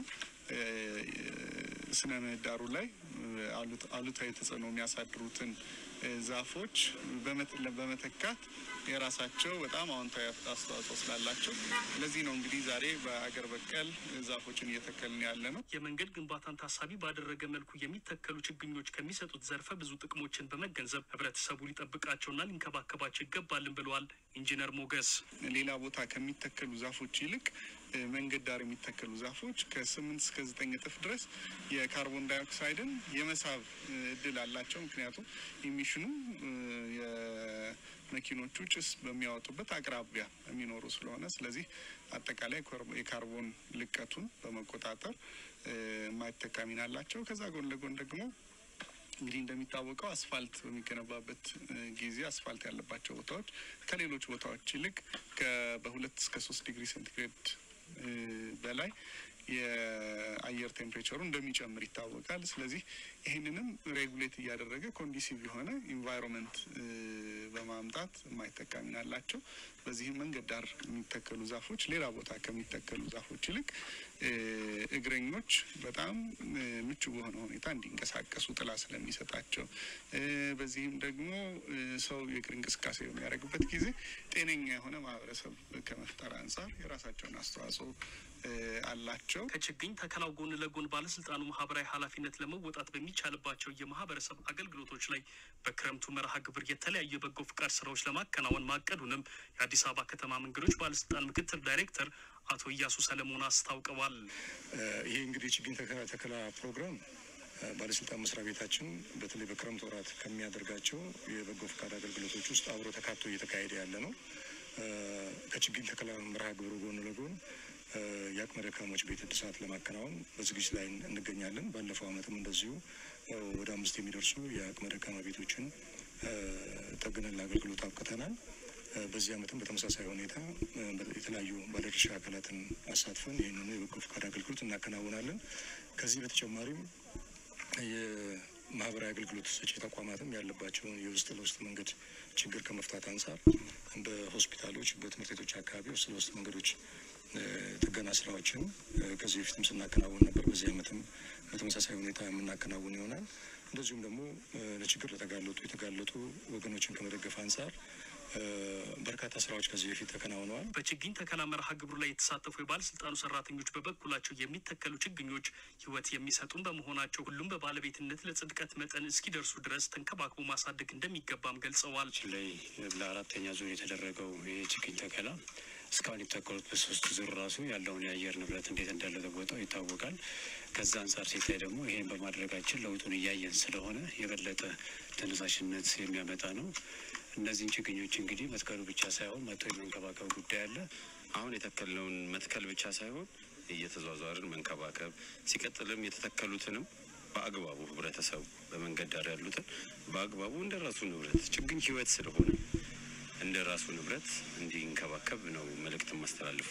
ስነ ምህዳሩ ላይ አሉታዊ ተጽዕኖ የሚያሳድሩትን ዛፎች በመተካት የራሳቸው በጣም አዎንታዊ አስተዋጽኦ ስላላቸው ለዚህ ነው እንግዲህ ዛሬ በአገር በቀል ዛፎችን እየተከልን ያለ ነው። የመንገድ ግንባታን ታሳቢ ባደረገ መልኩ የሚተከሉ ችግኞች ከሚሰጡት ዘርፈ ብዙ ጥቅሞችን በመገንዘብ ህብረተሰቡ ሊጠብቃቸውና ሊንከባከባቸው ይገባልን ብለዋል ኢንጂነር ሞገስ። ሌላ ቦታ ከሚተከሉ ዛፎች ይልቅ መንገድ ዳር የሚተከሉ ዛፎች ከስምንት እስከ ዘጠኝ እጥፍ ድረስ የካርቦን ዳይኦክሳይድን የመሳብ እድል አላቸው። ምክንያቱም ኢሚሽኑ የመኪኖቹ ጭስ በሚያወጡበት አቅራቢያ የሚኖሩ ስለሆነ፣ ስለዚህ አጠቃላይ የካርቦን ልቀቱን በመቆጣጠር የማይተካ ሚና አላቸው። ከዛ ጎን ለጎን ደግሞ እንግዲህ እንደሚታወቀው አስፋልት በሚገነባበት ጊዜ አስፋልት ያለባቸው ቦታዎች ከሌሎች ቦታዎች ይልቅ በሁለት እስከ ሶስት ዲግሪ ሴንቲግሬድ በላይ የአየር ቴምፕሬቸሩ እንደሚጨምር ይታወቃል። ስለዚህ ይህንንም ሬጉሌት እያደረገ ኮንዲሲቭ የሆነ ኢንቫይሮንመንት በማምጣት የማይተካ ሚና አላቸው። በዚህም መንገድ ዳር የሚተከሉ ዛፎች ሌላ ቦታ ከሚተከሉ ዛፎች ይልቅ እግረኞች በጣም ምቹ በሆነ ሁኔታ እንዲንቀሳቀሱ ጥላ ስለሚሰጣቸው፣ በዚህም ደግሞ ሰው የእግር እንቅስቃሴ በሚያደርግበት ጊዜ ጤነኛ የሆነ ማህበረሰብ ከመፍጠር አንጻር የራሳቸውን አስተዋጽኦ አላቸው። ከችግኝ ተከላው ጎን ለጎን ባለስልጣኑ ማህበራዊ ኃላፊነት ለመወጣት በሚቻልባቸው የማህበረሰብ አገልግሎቶች ላይ በክረምቱ መርሃ ግብር የተለያዩ የበጎ ፍቃድ ስራዎች ለማከናወን ማቀዱንም የአዲስ አበባ ከተማ መንገዶች ባለስልጣን ምክትል ዳይሬክተር አቶ እያሱ ሰለሞን አስታውቀዋል። ይህ እንግዲህ ችግኝ ተከላ ፕሮግራም ባለስልጣን መስሪያ ቤታችን በተለይ በክረምት ወራት ከሚያደርጋቸው የበጎ ፍቃድ አገልግሎቶች ውስጥ አብሮ ተካቶ እየተካሄደ ያለ ነው። ከችግኝ ተከላ መርሃ ግብሩ ጎን ለጎን የአቅመ ደካሞች ቤት እድሳት ለማከናወን በዝግጅት ላይ እንገኛለን። ባለፈው ዓመትም እንደዚሁ ወደ አምስት የሚደርሱ የአቅመ ደካማ ቤቶችን ጠግነን ለአገልግሎት አብቅተናል። በዚህ ዓመትም በተመሳሳይ ሁኔታ የተለያዩ ባለድርሻ አካላትን አሳትፈን ይህንኑ የበጎ ፈቃድ አገልግሎት እናከናውናለን። ከዚህ በተጨማሪም የማህበራዊ አገልግሎት ሰጪ ተቋማትም ያለባቸውን የውስጥ ለውስጥ መንገድ ችግር ከመፍታት አንጻር በሆስፒታሎች፣ በትምህርት ቤቶች አካባቢ ውስጥ ለውስጥ መንገዶች ጥገና ስራዎችን ከዚህ በፊትም ስናከናውን ነበር። በዚህ ዓመትም በተመሳሳይ ሁኔታ የምናከናውን ይሆናል። እንደዚሁም ደግሞ ለችግር ለተጋለጡ የተጋለጡ ወገኖችን ከመደገፍ አንጻር በርካታ ስራዎች ከዚህ በፊት ተከናውነዋል። በችግኝ ተከላ መርሃ ግብሩ ላይ የተሳተፉ የባለስልጣኑ ሰራተኞች በበኩላቸው የሚተከሉ ችግኞች ሕይወት የሚሰጡን በመሆናቸው ሁሉም በባለቤትነት ለጽድቀት መጠን እስኪደርሱ ድረስ ተንከባክቦ ማሳደግ እንደሚገባም ገልጸዋል። ላይ ለአራተኛ ዙር የተደረገው የችግኝ ተከላ እስካሁን የተተከሉት በሶስት ዙር ራሱ ያለውን የአየር ንብረት እንዴት እንደለወጠው ይታወቃል። ከዛ አንጻር ሲታይ ደግሞ ይሄን በማድረጋችን ለውጡን እያየን ስለሆነ የበለጠ ተነሳሽነት የሚያመጣ ነው። እነዚህን ችግኞች እንግዲህ መትከሉ ብቻ ሳይሆን መቶ የመንከባከብ ጉዳይ አለ። አሁን የተከልነውን መትከል ብቻ ሳይሆን እየተዟዟርን መንከባከብ፣ ሲቀጥልም የተተከሉትንም በአግባቡ ህብረተሰቡ በመንገድ ዳር ያሉትን በአግባቡ እንደ ራሱ ንብረት ችግኝ ህይወት ስለሆነ እንደ ራሱ ንብረት እንዲንከባከብ ነው መልእክት ማስተላልፉ።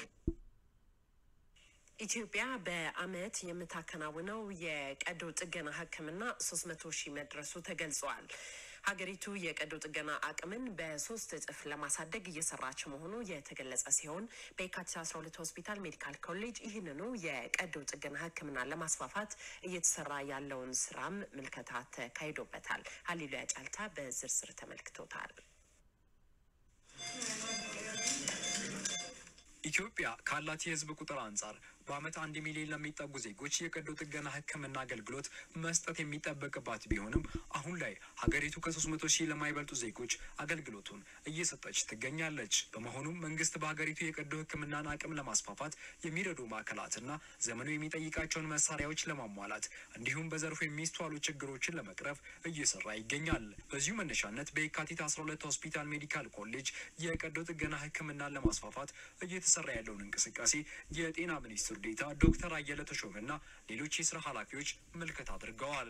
ኢትዮጵያ በአመት የምታከናውነው የቀዶ ጥገና ሕክምና ሶስት መቶ ሺህ መድረሱ ተገልጿል። ሀገሪቱ የቀዶ ጥገና አቅምን በሶስት እጥፍ ለማሳደግ እየሰራች መሆኑ የተገለጸ ሲሆን በየካቲት 12 ሆስፒታል ሜዲካል ኮሌጅ ይህንኑ የቀዶ ጥገና ሕክምና ለማስፋፋት እየተሰራ ያለውን ስራም ምልከታ ተካሂዶበታል። ሀሊሉያ ጫልታ በዝርዝር ተመልክቶታል። ኢትዮጵያ ካላት የህዝብ ቁጥር አንጻር በአመት አንድ ሚሊዮን ለሚጠጉ ዜጎች የቀዶ ጥገና ህክምና አገልግሎት መስጠት የሚጠበቅባት ቢሆንም አሁን ላይ ሀገሪቱ ከሶስት መቶ ሺህ ለማይበልጡ ዜጎች አገልግሎቱን እየሰጠች ትገኛለች። በመሆኑም መንግስት በሀገሪቱ የቀዶ ህክምናን አቅም ለማስፋፋት የሚረዱ ማዕከላትና ዘመኑ የሚጠይቃቸውን መሳሪያዎች ለማሟላት እንዲሁም በዘርፉ የሚስተዋሉ ችግሮችን ለመቅረፍ እየሰራ ይገኛል። በዚሁ መነሻነት በየካቲት 12 ሆስፒታል ሜዲካል ኮሌጅ የቀዶ ጥገና ህክምናን ለማስፋፋት እየተሰራ ያለውን እንቅስቃሴ የጤና ሚኒስትሩ ዴታ ዶክተር አየለ ተሾመና ሌሎች የስራ ኃላፊዎች ምልከታ አድርገዋል።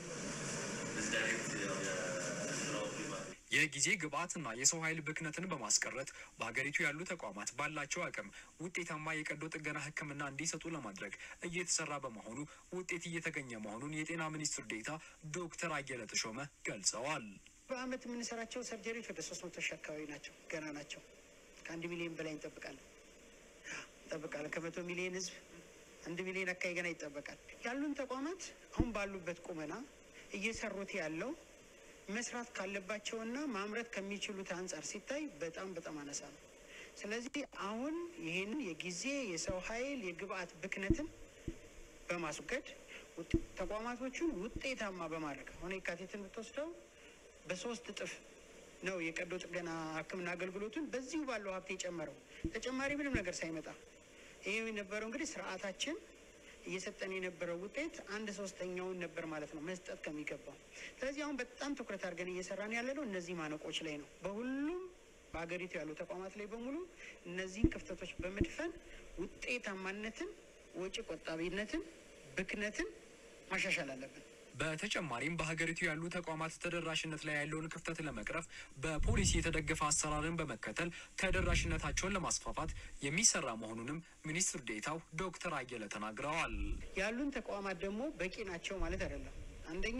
የጊዜ ግብዓትና የሰው ኃይል ብክነትን በማስቀረት በሀገሪቱ ያሉ ተቋማት ባላቸው አቅም ውጤታማ የቀዶ ጥገና ህክምና እንዲሰጡ ለማድረግ እየተሰራ በመሆኑ ውጤት እየተገኘ መሆኑን የጤና ሚኒስትር ዴታ ዶክተር አየለ ተሾመ ገልጸዋል። በአመት የምንሰራቸው ሰርጀሪዎች ወደ ሶስት መቶ ሺህ አካባቢ ናቸው። ገና ናቸው። ከአንድ ሚሊዮን በላይ እንጠብቃለን ይጠበቃል። ከመቶ ሚሊዮን ህዝብ አንድ ሚሊዮን አካባቢ ገና ይጠበቃል። ያሉን ተቋማት አሁን ባሉበት ቁመና እየሰሩት ያለው መስራት ካለባቸውና ማምረት ከሚችሉት አንጻር ሲታይ በጣም በጣም አነሳ ነው። ስለዚህ አሁን ይህንን የጊዜ የሰው ኃይል የግብአት ብክነትን በማስወገድ ተቋማቶቹን ውጤታማ በማድረግ አሁን የካቲትን ብትወስደው በሶስት እጥፍ ነው የቀዶ ጥገና ህክምና አገልግሎቱን በዚሁ ባለው ሀብት የጨመረው ተጨማሪ ምንም ነገር ሳይመጣ ይህ የነበረው እንግዲህ ስርዓታችን እየሰጠን የነበረው ውጤት አንድ ሶስተኛውን ነበር ማለት ነው መስጠት ከሚገባው። ስለዚህ አሁን በጣም ትኩረት አድርገን እየሰራን ያለ ነው እነዚህ ማነቆች ላይ ነው። በሁሉም በሀገሪቱ ያሉ ተቋማት ላይ በሙሉ እነዚህን ክፍተቶች በመድፈን ውጤታማነትን፣ ወጪ ቆጣቢነትን፣ ብክነትን ማሻሻል አለብን። በተጨማሪም በሀገሪቱ ያሉ ተቋማት ተደራሽነት ላይ ያለውን ክፍተት ለመቅረፍ በፖሊሲ የተደገፈ አሰራርን በመከተል ተደራሽነታቸውን ለማስፋፋት የሚሰራ መሆኑንም ሚኒስትር ዴኤታው ዶክተር አየለ ተናግረዋል። ያሉን ተቋማት ደግሞ በቂ ናቸው ማለት አይደለም። አንደኛ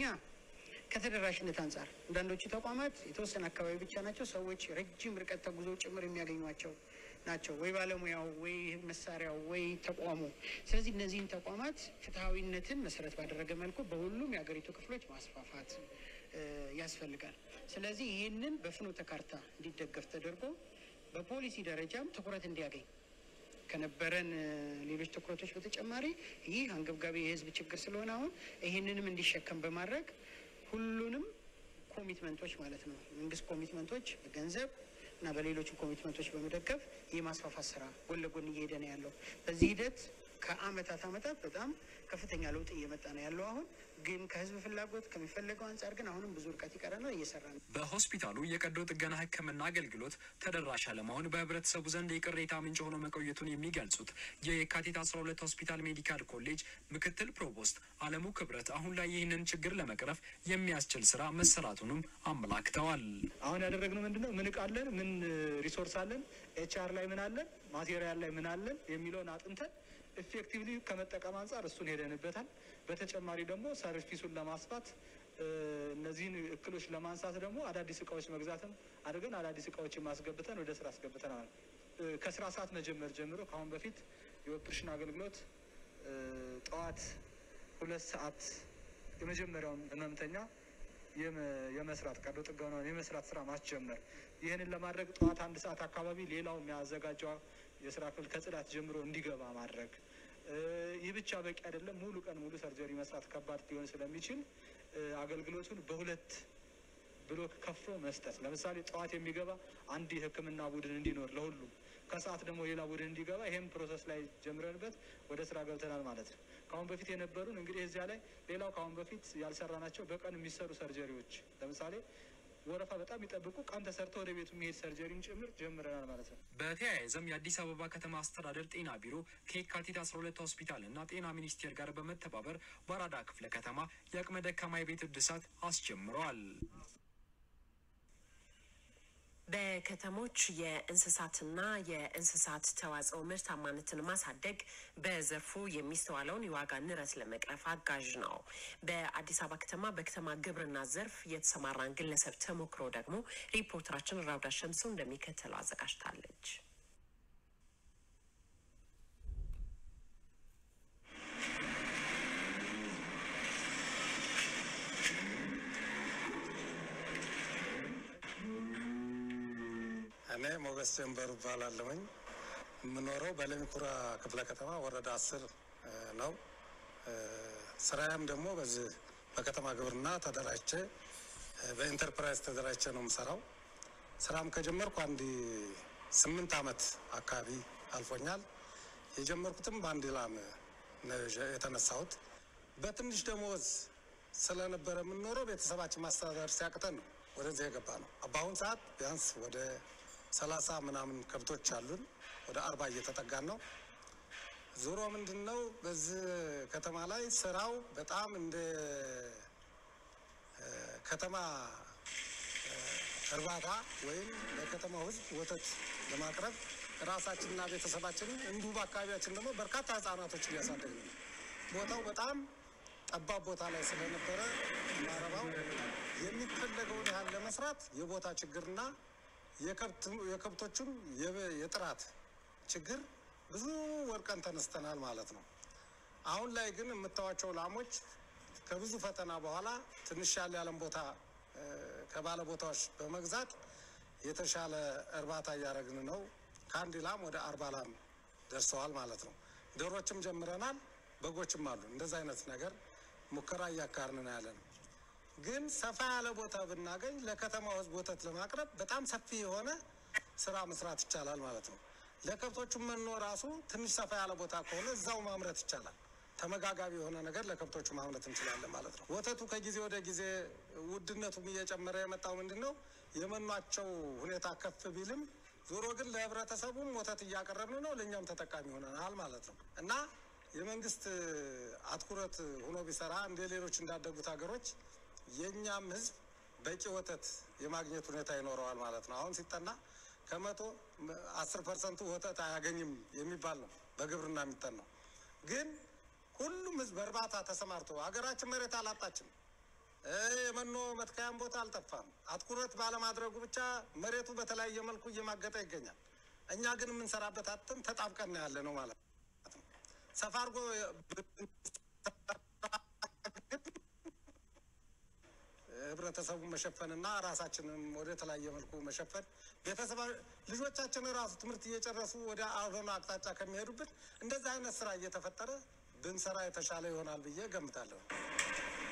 ከተደራሽነት አንጻር አንዳንዶቹ ተቋማት የተወሰነ አካባቢ ብቻ ናቸው። ሰዎች ረጅም ርቀት ተጉዞ ጭምር የሚያገኟቸው ናቸው፣ ወይ ባለሙያው፣ ወይ መሳሪያው፣ ወይ ተቋሙ። ስለዚህ እነዚህን ተቋማት ፍትሐዊነትን መሰረት ባደረገ መልኩ በሁሉም የሀገሪቱ ክፍሎች ማስፋፋት እ ያስፈልጋል። ስለዚህ ይህንን በፍኖተ ካርታ እንዲደገፍ ተደርጎ በፖሊሲ ደረጃም ትኩረት እንዲያገኝ ከነበረን እ ሌሎች ትኩረቶች በተጨማሪ ይህ አንገብጋቢ የሕዝብ ችግር ስለሆነ አሁን ይህንንም እንዲሸከም በማድረግ ሁሉንም ኮሚትመንቶች ማለት ነው መንግስት ኮሚትመንቶች በገንዘብ እና በሌሎችም ኮሚትመንቶች በመደገፍ የማስፋፋት ስራ ጎን ለጎን እየሄደ ነው ያለው። በዚህ ሂደት ከአመታት አመታት በጣም ከፍተኛ ለውጥ እየመጣ ነው ያለው። አሁን ግን ከህዝብ ፍላጎት ከሚፈለገው አንጻር ግን አሁንም ብዙ ርቀት ይቀረናል፣ እየሰራ ነው። በሆስፒታሉ የቀዶ ጥገና ሕክምና አገልግሎት ተደራሽ አለመሆን በህብረተሰቡ ዘንድ የቅሬታ ምንጭ ሆኖ መቆየቱን የሚገልጹት የየካቲት 12 ሆስፒታል ሜዲካል ኮሌጅ ምክትል ፕሮቮስት አለሙ ክብረት አሁን ላይ ይህንን ችግር ለመቅረፍ የሚያስችል ስራ መሰራቱንም አመላክተዋል። አሁን ያደረግነው ምንድን ነው? ምን እቃ አለን? ምን ሪሶርስ አለን? ኤችአር ላይ ምን አለን? ማቴሪያል ላይ ምን አለን? የሚለውን አጥንተን ኢፌክቲቭሊ ከመጠቀም አንጻር እሱን ሄደንበታል። በተጨማሪ ደግሞ ሰርቪሱን ለማስፋት እ እነዚህን እክሎች ለማንሳት ደግሞ አዳዲስ እቃዎች መግዛትም አድርገን አዳዲስ እቃዎችን ማስገብተን ወደ ስራ አስገብተናል። እ ከስራ ሰዓት መጀመር ጀምሮ ከአሁን በፊት የኦፕሬሽን አገልግሎት እ ጠዋት ሁለት ሰዓት የመጀመሪያውን ህመምተኛ የመ- የመስራት ቀዶ ጥገናውን የመስራት ስራ ማስጀመር። ይህንን ለማድረግ ጠዋት አንድ ሰዓት አካባቢ ሌላው የሚያዘጋጀው የስራ ክፍል ከጽዳት ጀምሮ እንዲገባ ማድረግ። እ ይህ ብቻ በቂ አይደለም። ሙሉ ቀን ሙሉ ሰርጀሪ መስራት ከባድ ሊሆን ስለሚችል እ አገልግሎቱን በሁለት ብሎክ ከፍሎ መስጠት። ለምሳሌ ጠዋት የሚገባ አንድ የህክምና ቡድን እንዲኖር ለሁሉም፣ ከሰዓት ደግሞ ሌላ ቡድን እንዲገባ፣ ይህም ፕሮሰስ ላይ ጀምረንበት ወደ ስራ ገብተናል ማለት ነው። ከአሁን በፊት የነበሩን እንግዲህ እዚያ ላይ ሌላው ከአሁን በፊት ያልሰራናቸው በቀን የሚሰሩ ሰርጀሪዎች ለምሳሌ ወረፋ በጣም የሚጠብቁ ቀን ተሰርቶ ወደ ቤቱ የሚሄድ ሰርጀሪም ጭምር ጀምረናል ማለት ነው። በተያያዘም የአዲስ አበባ ከተማ አስተዳደር ጤና ቢሮ ከየካቲት 12 ሆስፒታል እና ጤና ሚኒስቴር ጋር በመተባበር በአራዳ ክፍለ ከተማ የአቅመ ደካማ የቤት እድሳት አስጀምረዋል። በከተሞች የእንስሳትና የእንስሳት ተዋጽኦ ምርታማነትን ማሳደግ በዘርፉ የሚስተዋለውን የዋጋ ንረት ለመቅረፍ አጋዥ ነው። በአዲስ አበባ ከተማ በከተማ ግብርና ዘርፍ የተሰማራን ግለሰብ ተሞክሮ ደግሞ ሪፖርተራችን ራውዳ ሸምሱ እንደሚከተለው አዘጋጅታለች። እኔ ሞገስ ጀንበሩ እባላለሁኝ። የምኖረው በለሚኩራ ክፍለ ከተማ ወረዳ አስር እ ነው። እ ስራዬም ደግሞ በዚህ በከተማ ግብርና ተደራጅቼ እ በኢንተርፕራይዝ ተደራጅቼ ነው የምሰራው። ስራም ከጀመርኩ አንድ ስምንት አመት አካባቢ አልፎኛል። የጀመርኩትም በአንድ ላም ነው የጀ- የተነሳሁት። በትንሽ ደሞዝ ስለነበረ የምንኖረው ቤተሰባችን ማስተዳደር ሲያቅተን ነው ወደዚህ የገባ ነው። በአሁን ሰዓት ቢያንስ ወደ ሰላሳ ምናምን ከብቶች አሉን። ወደ አርባ እየተጠጋን ነው። ዞሮ ምንድን ነው በዚህ ከተማ ላይ ስራው በጣም እንደ እ ከተማ እ እርባታ ወይም ለከተማው ሕዝብ ወተት ለማቅረብ ራሳችንና ቤተሰባችንን እንዲሁ በአካባቢያችን ደግሞ በርካታ ህጻናቶች እያሳደግን ነው። ቦታው በጣም ጠባብ ቦታ ላይ ስለነበረ ማረባው የሚፈለገውን ያህል ለመስራት የቦታ ችግርና የከብት- የከብቶቹም የበ- የጥራት ችግር ብዙ ወድቀን ተነስተናል ማለት ነው። አሁን ላይ ግን የምታዋቸው ላሞች ከብዙ ፈተና በኋላ ትንሽ ያለ ያለን ቦታ እ፣ ከባለ ቦታዎች በመግዛት የተሻለ እርባታ እያደረግን ነው። ከአንድ ላም ወደ አርባ ላም ደርሰዋል ማለት ነው። ዶሮችም ጀምረናል፣ በጎችም አሉ። እንደዛ አይነት ነገር ሙከራ እያካርን ነው ያለ ነው። ግን ሰፋ ያለ ቦታ ብናገኝ ለከተማው ህዝብ ወተት ለማቅረብ በጣም ሰፊ የሆነ ስራ መስራት ይቻላል ማለት ነው። ለከብቶቹ መኖ ራሱ ትንሽ ሰፋ ያለ ቦታ ከሆነ እዛው ማምረት ይቻላል። ተመጋጋቢ የሆነ ነገር ለከብቶቹ ማምረት እንችላለን ማለት ነው። ወተቱ ከጊዜ ወደ ጊዜ ውድነቱም እየጨመረ የመጣው ምንድን ነው? የመኗቸው ሁኔታ ከፍ ቢልም ዞሮ ግን ለህብረተሰቡም ወተት እያቀረብን ነው፣ ለእኛም ተጠቃሚ ሆነናል ማለት ነው እና የመንግስት አትኩረት ሆኖ ቢሰራ እንደ ሌሎች እንዳደጉት ሀገሮች የእኛም ህዝብ በቂ ወተት የማግኘት ሁኔታ ይኖረዋል ማለት ነው። አሁን ሲጠና ከመቶ አስር ፐርሰንቱ ወተት አያገኝም የሚባል ነው በግብርና የሚጠናው። ግን ሁሉም ህዝብ በእርባታ ተሰማርቶ ሀገራችን መሬት አላጣችም። እ የመኖ መትከያም ቦታ አልጠፋም። አትኩረት ባለማድረጉ ብቻ መሬቱ በተለያየ መልኩ እየማገጠ ይገኛል። እኛ ግን የምንሰራበት አጥተን ተጣብቀን ያለ ነው ማለት ነው። ሰፋ አድርጎ ህብረተሰቡን መሸፈንና ራሳችንን ወደ ተለያየ መልኩ መሸፈን ቤተሰብ ልጆቻችን ራሱ ትምህርት እየጨረሱ ወደ አልሆነ አቅጣጫ ከሚሄዱብን እንደዚህ አይነት ስራ እየተፈጠረ ብንሰራ የተሻለ ይሆናል ብዬ ገምታለሁ።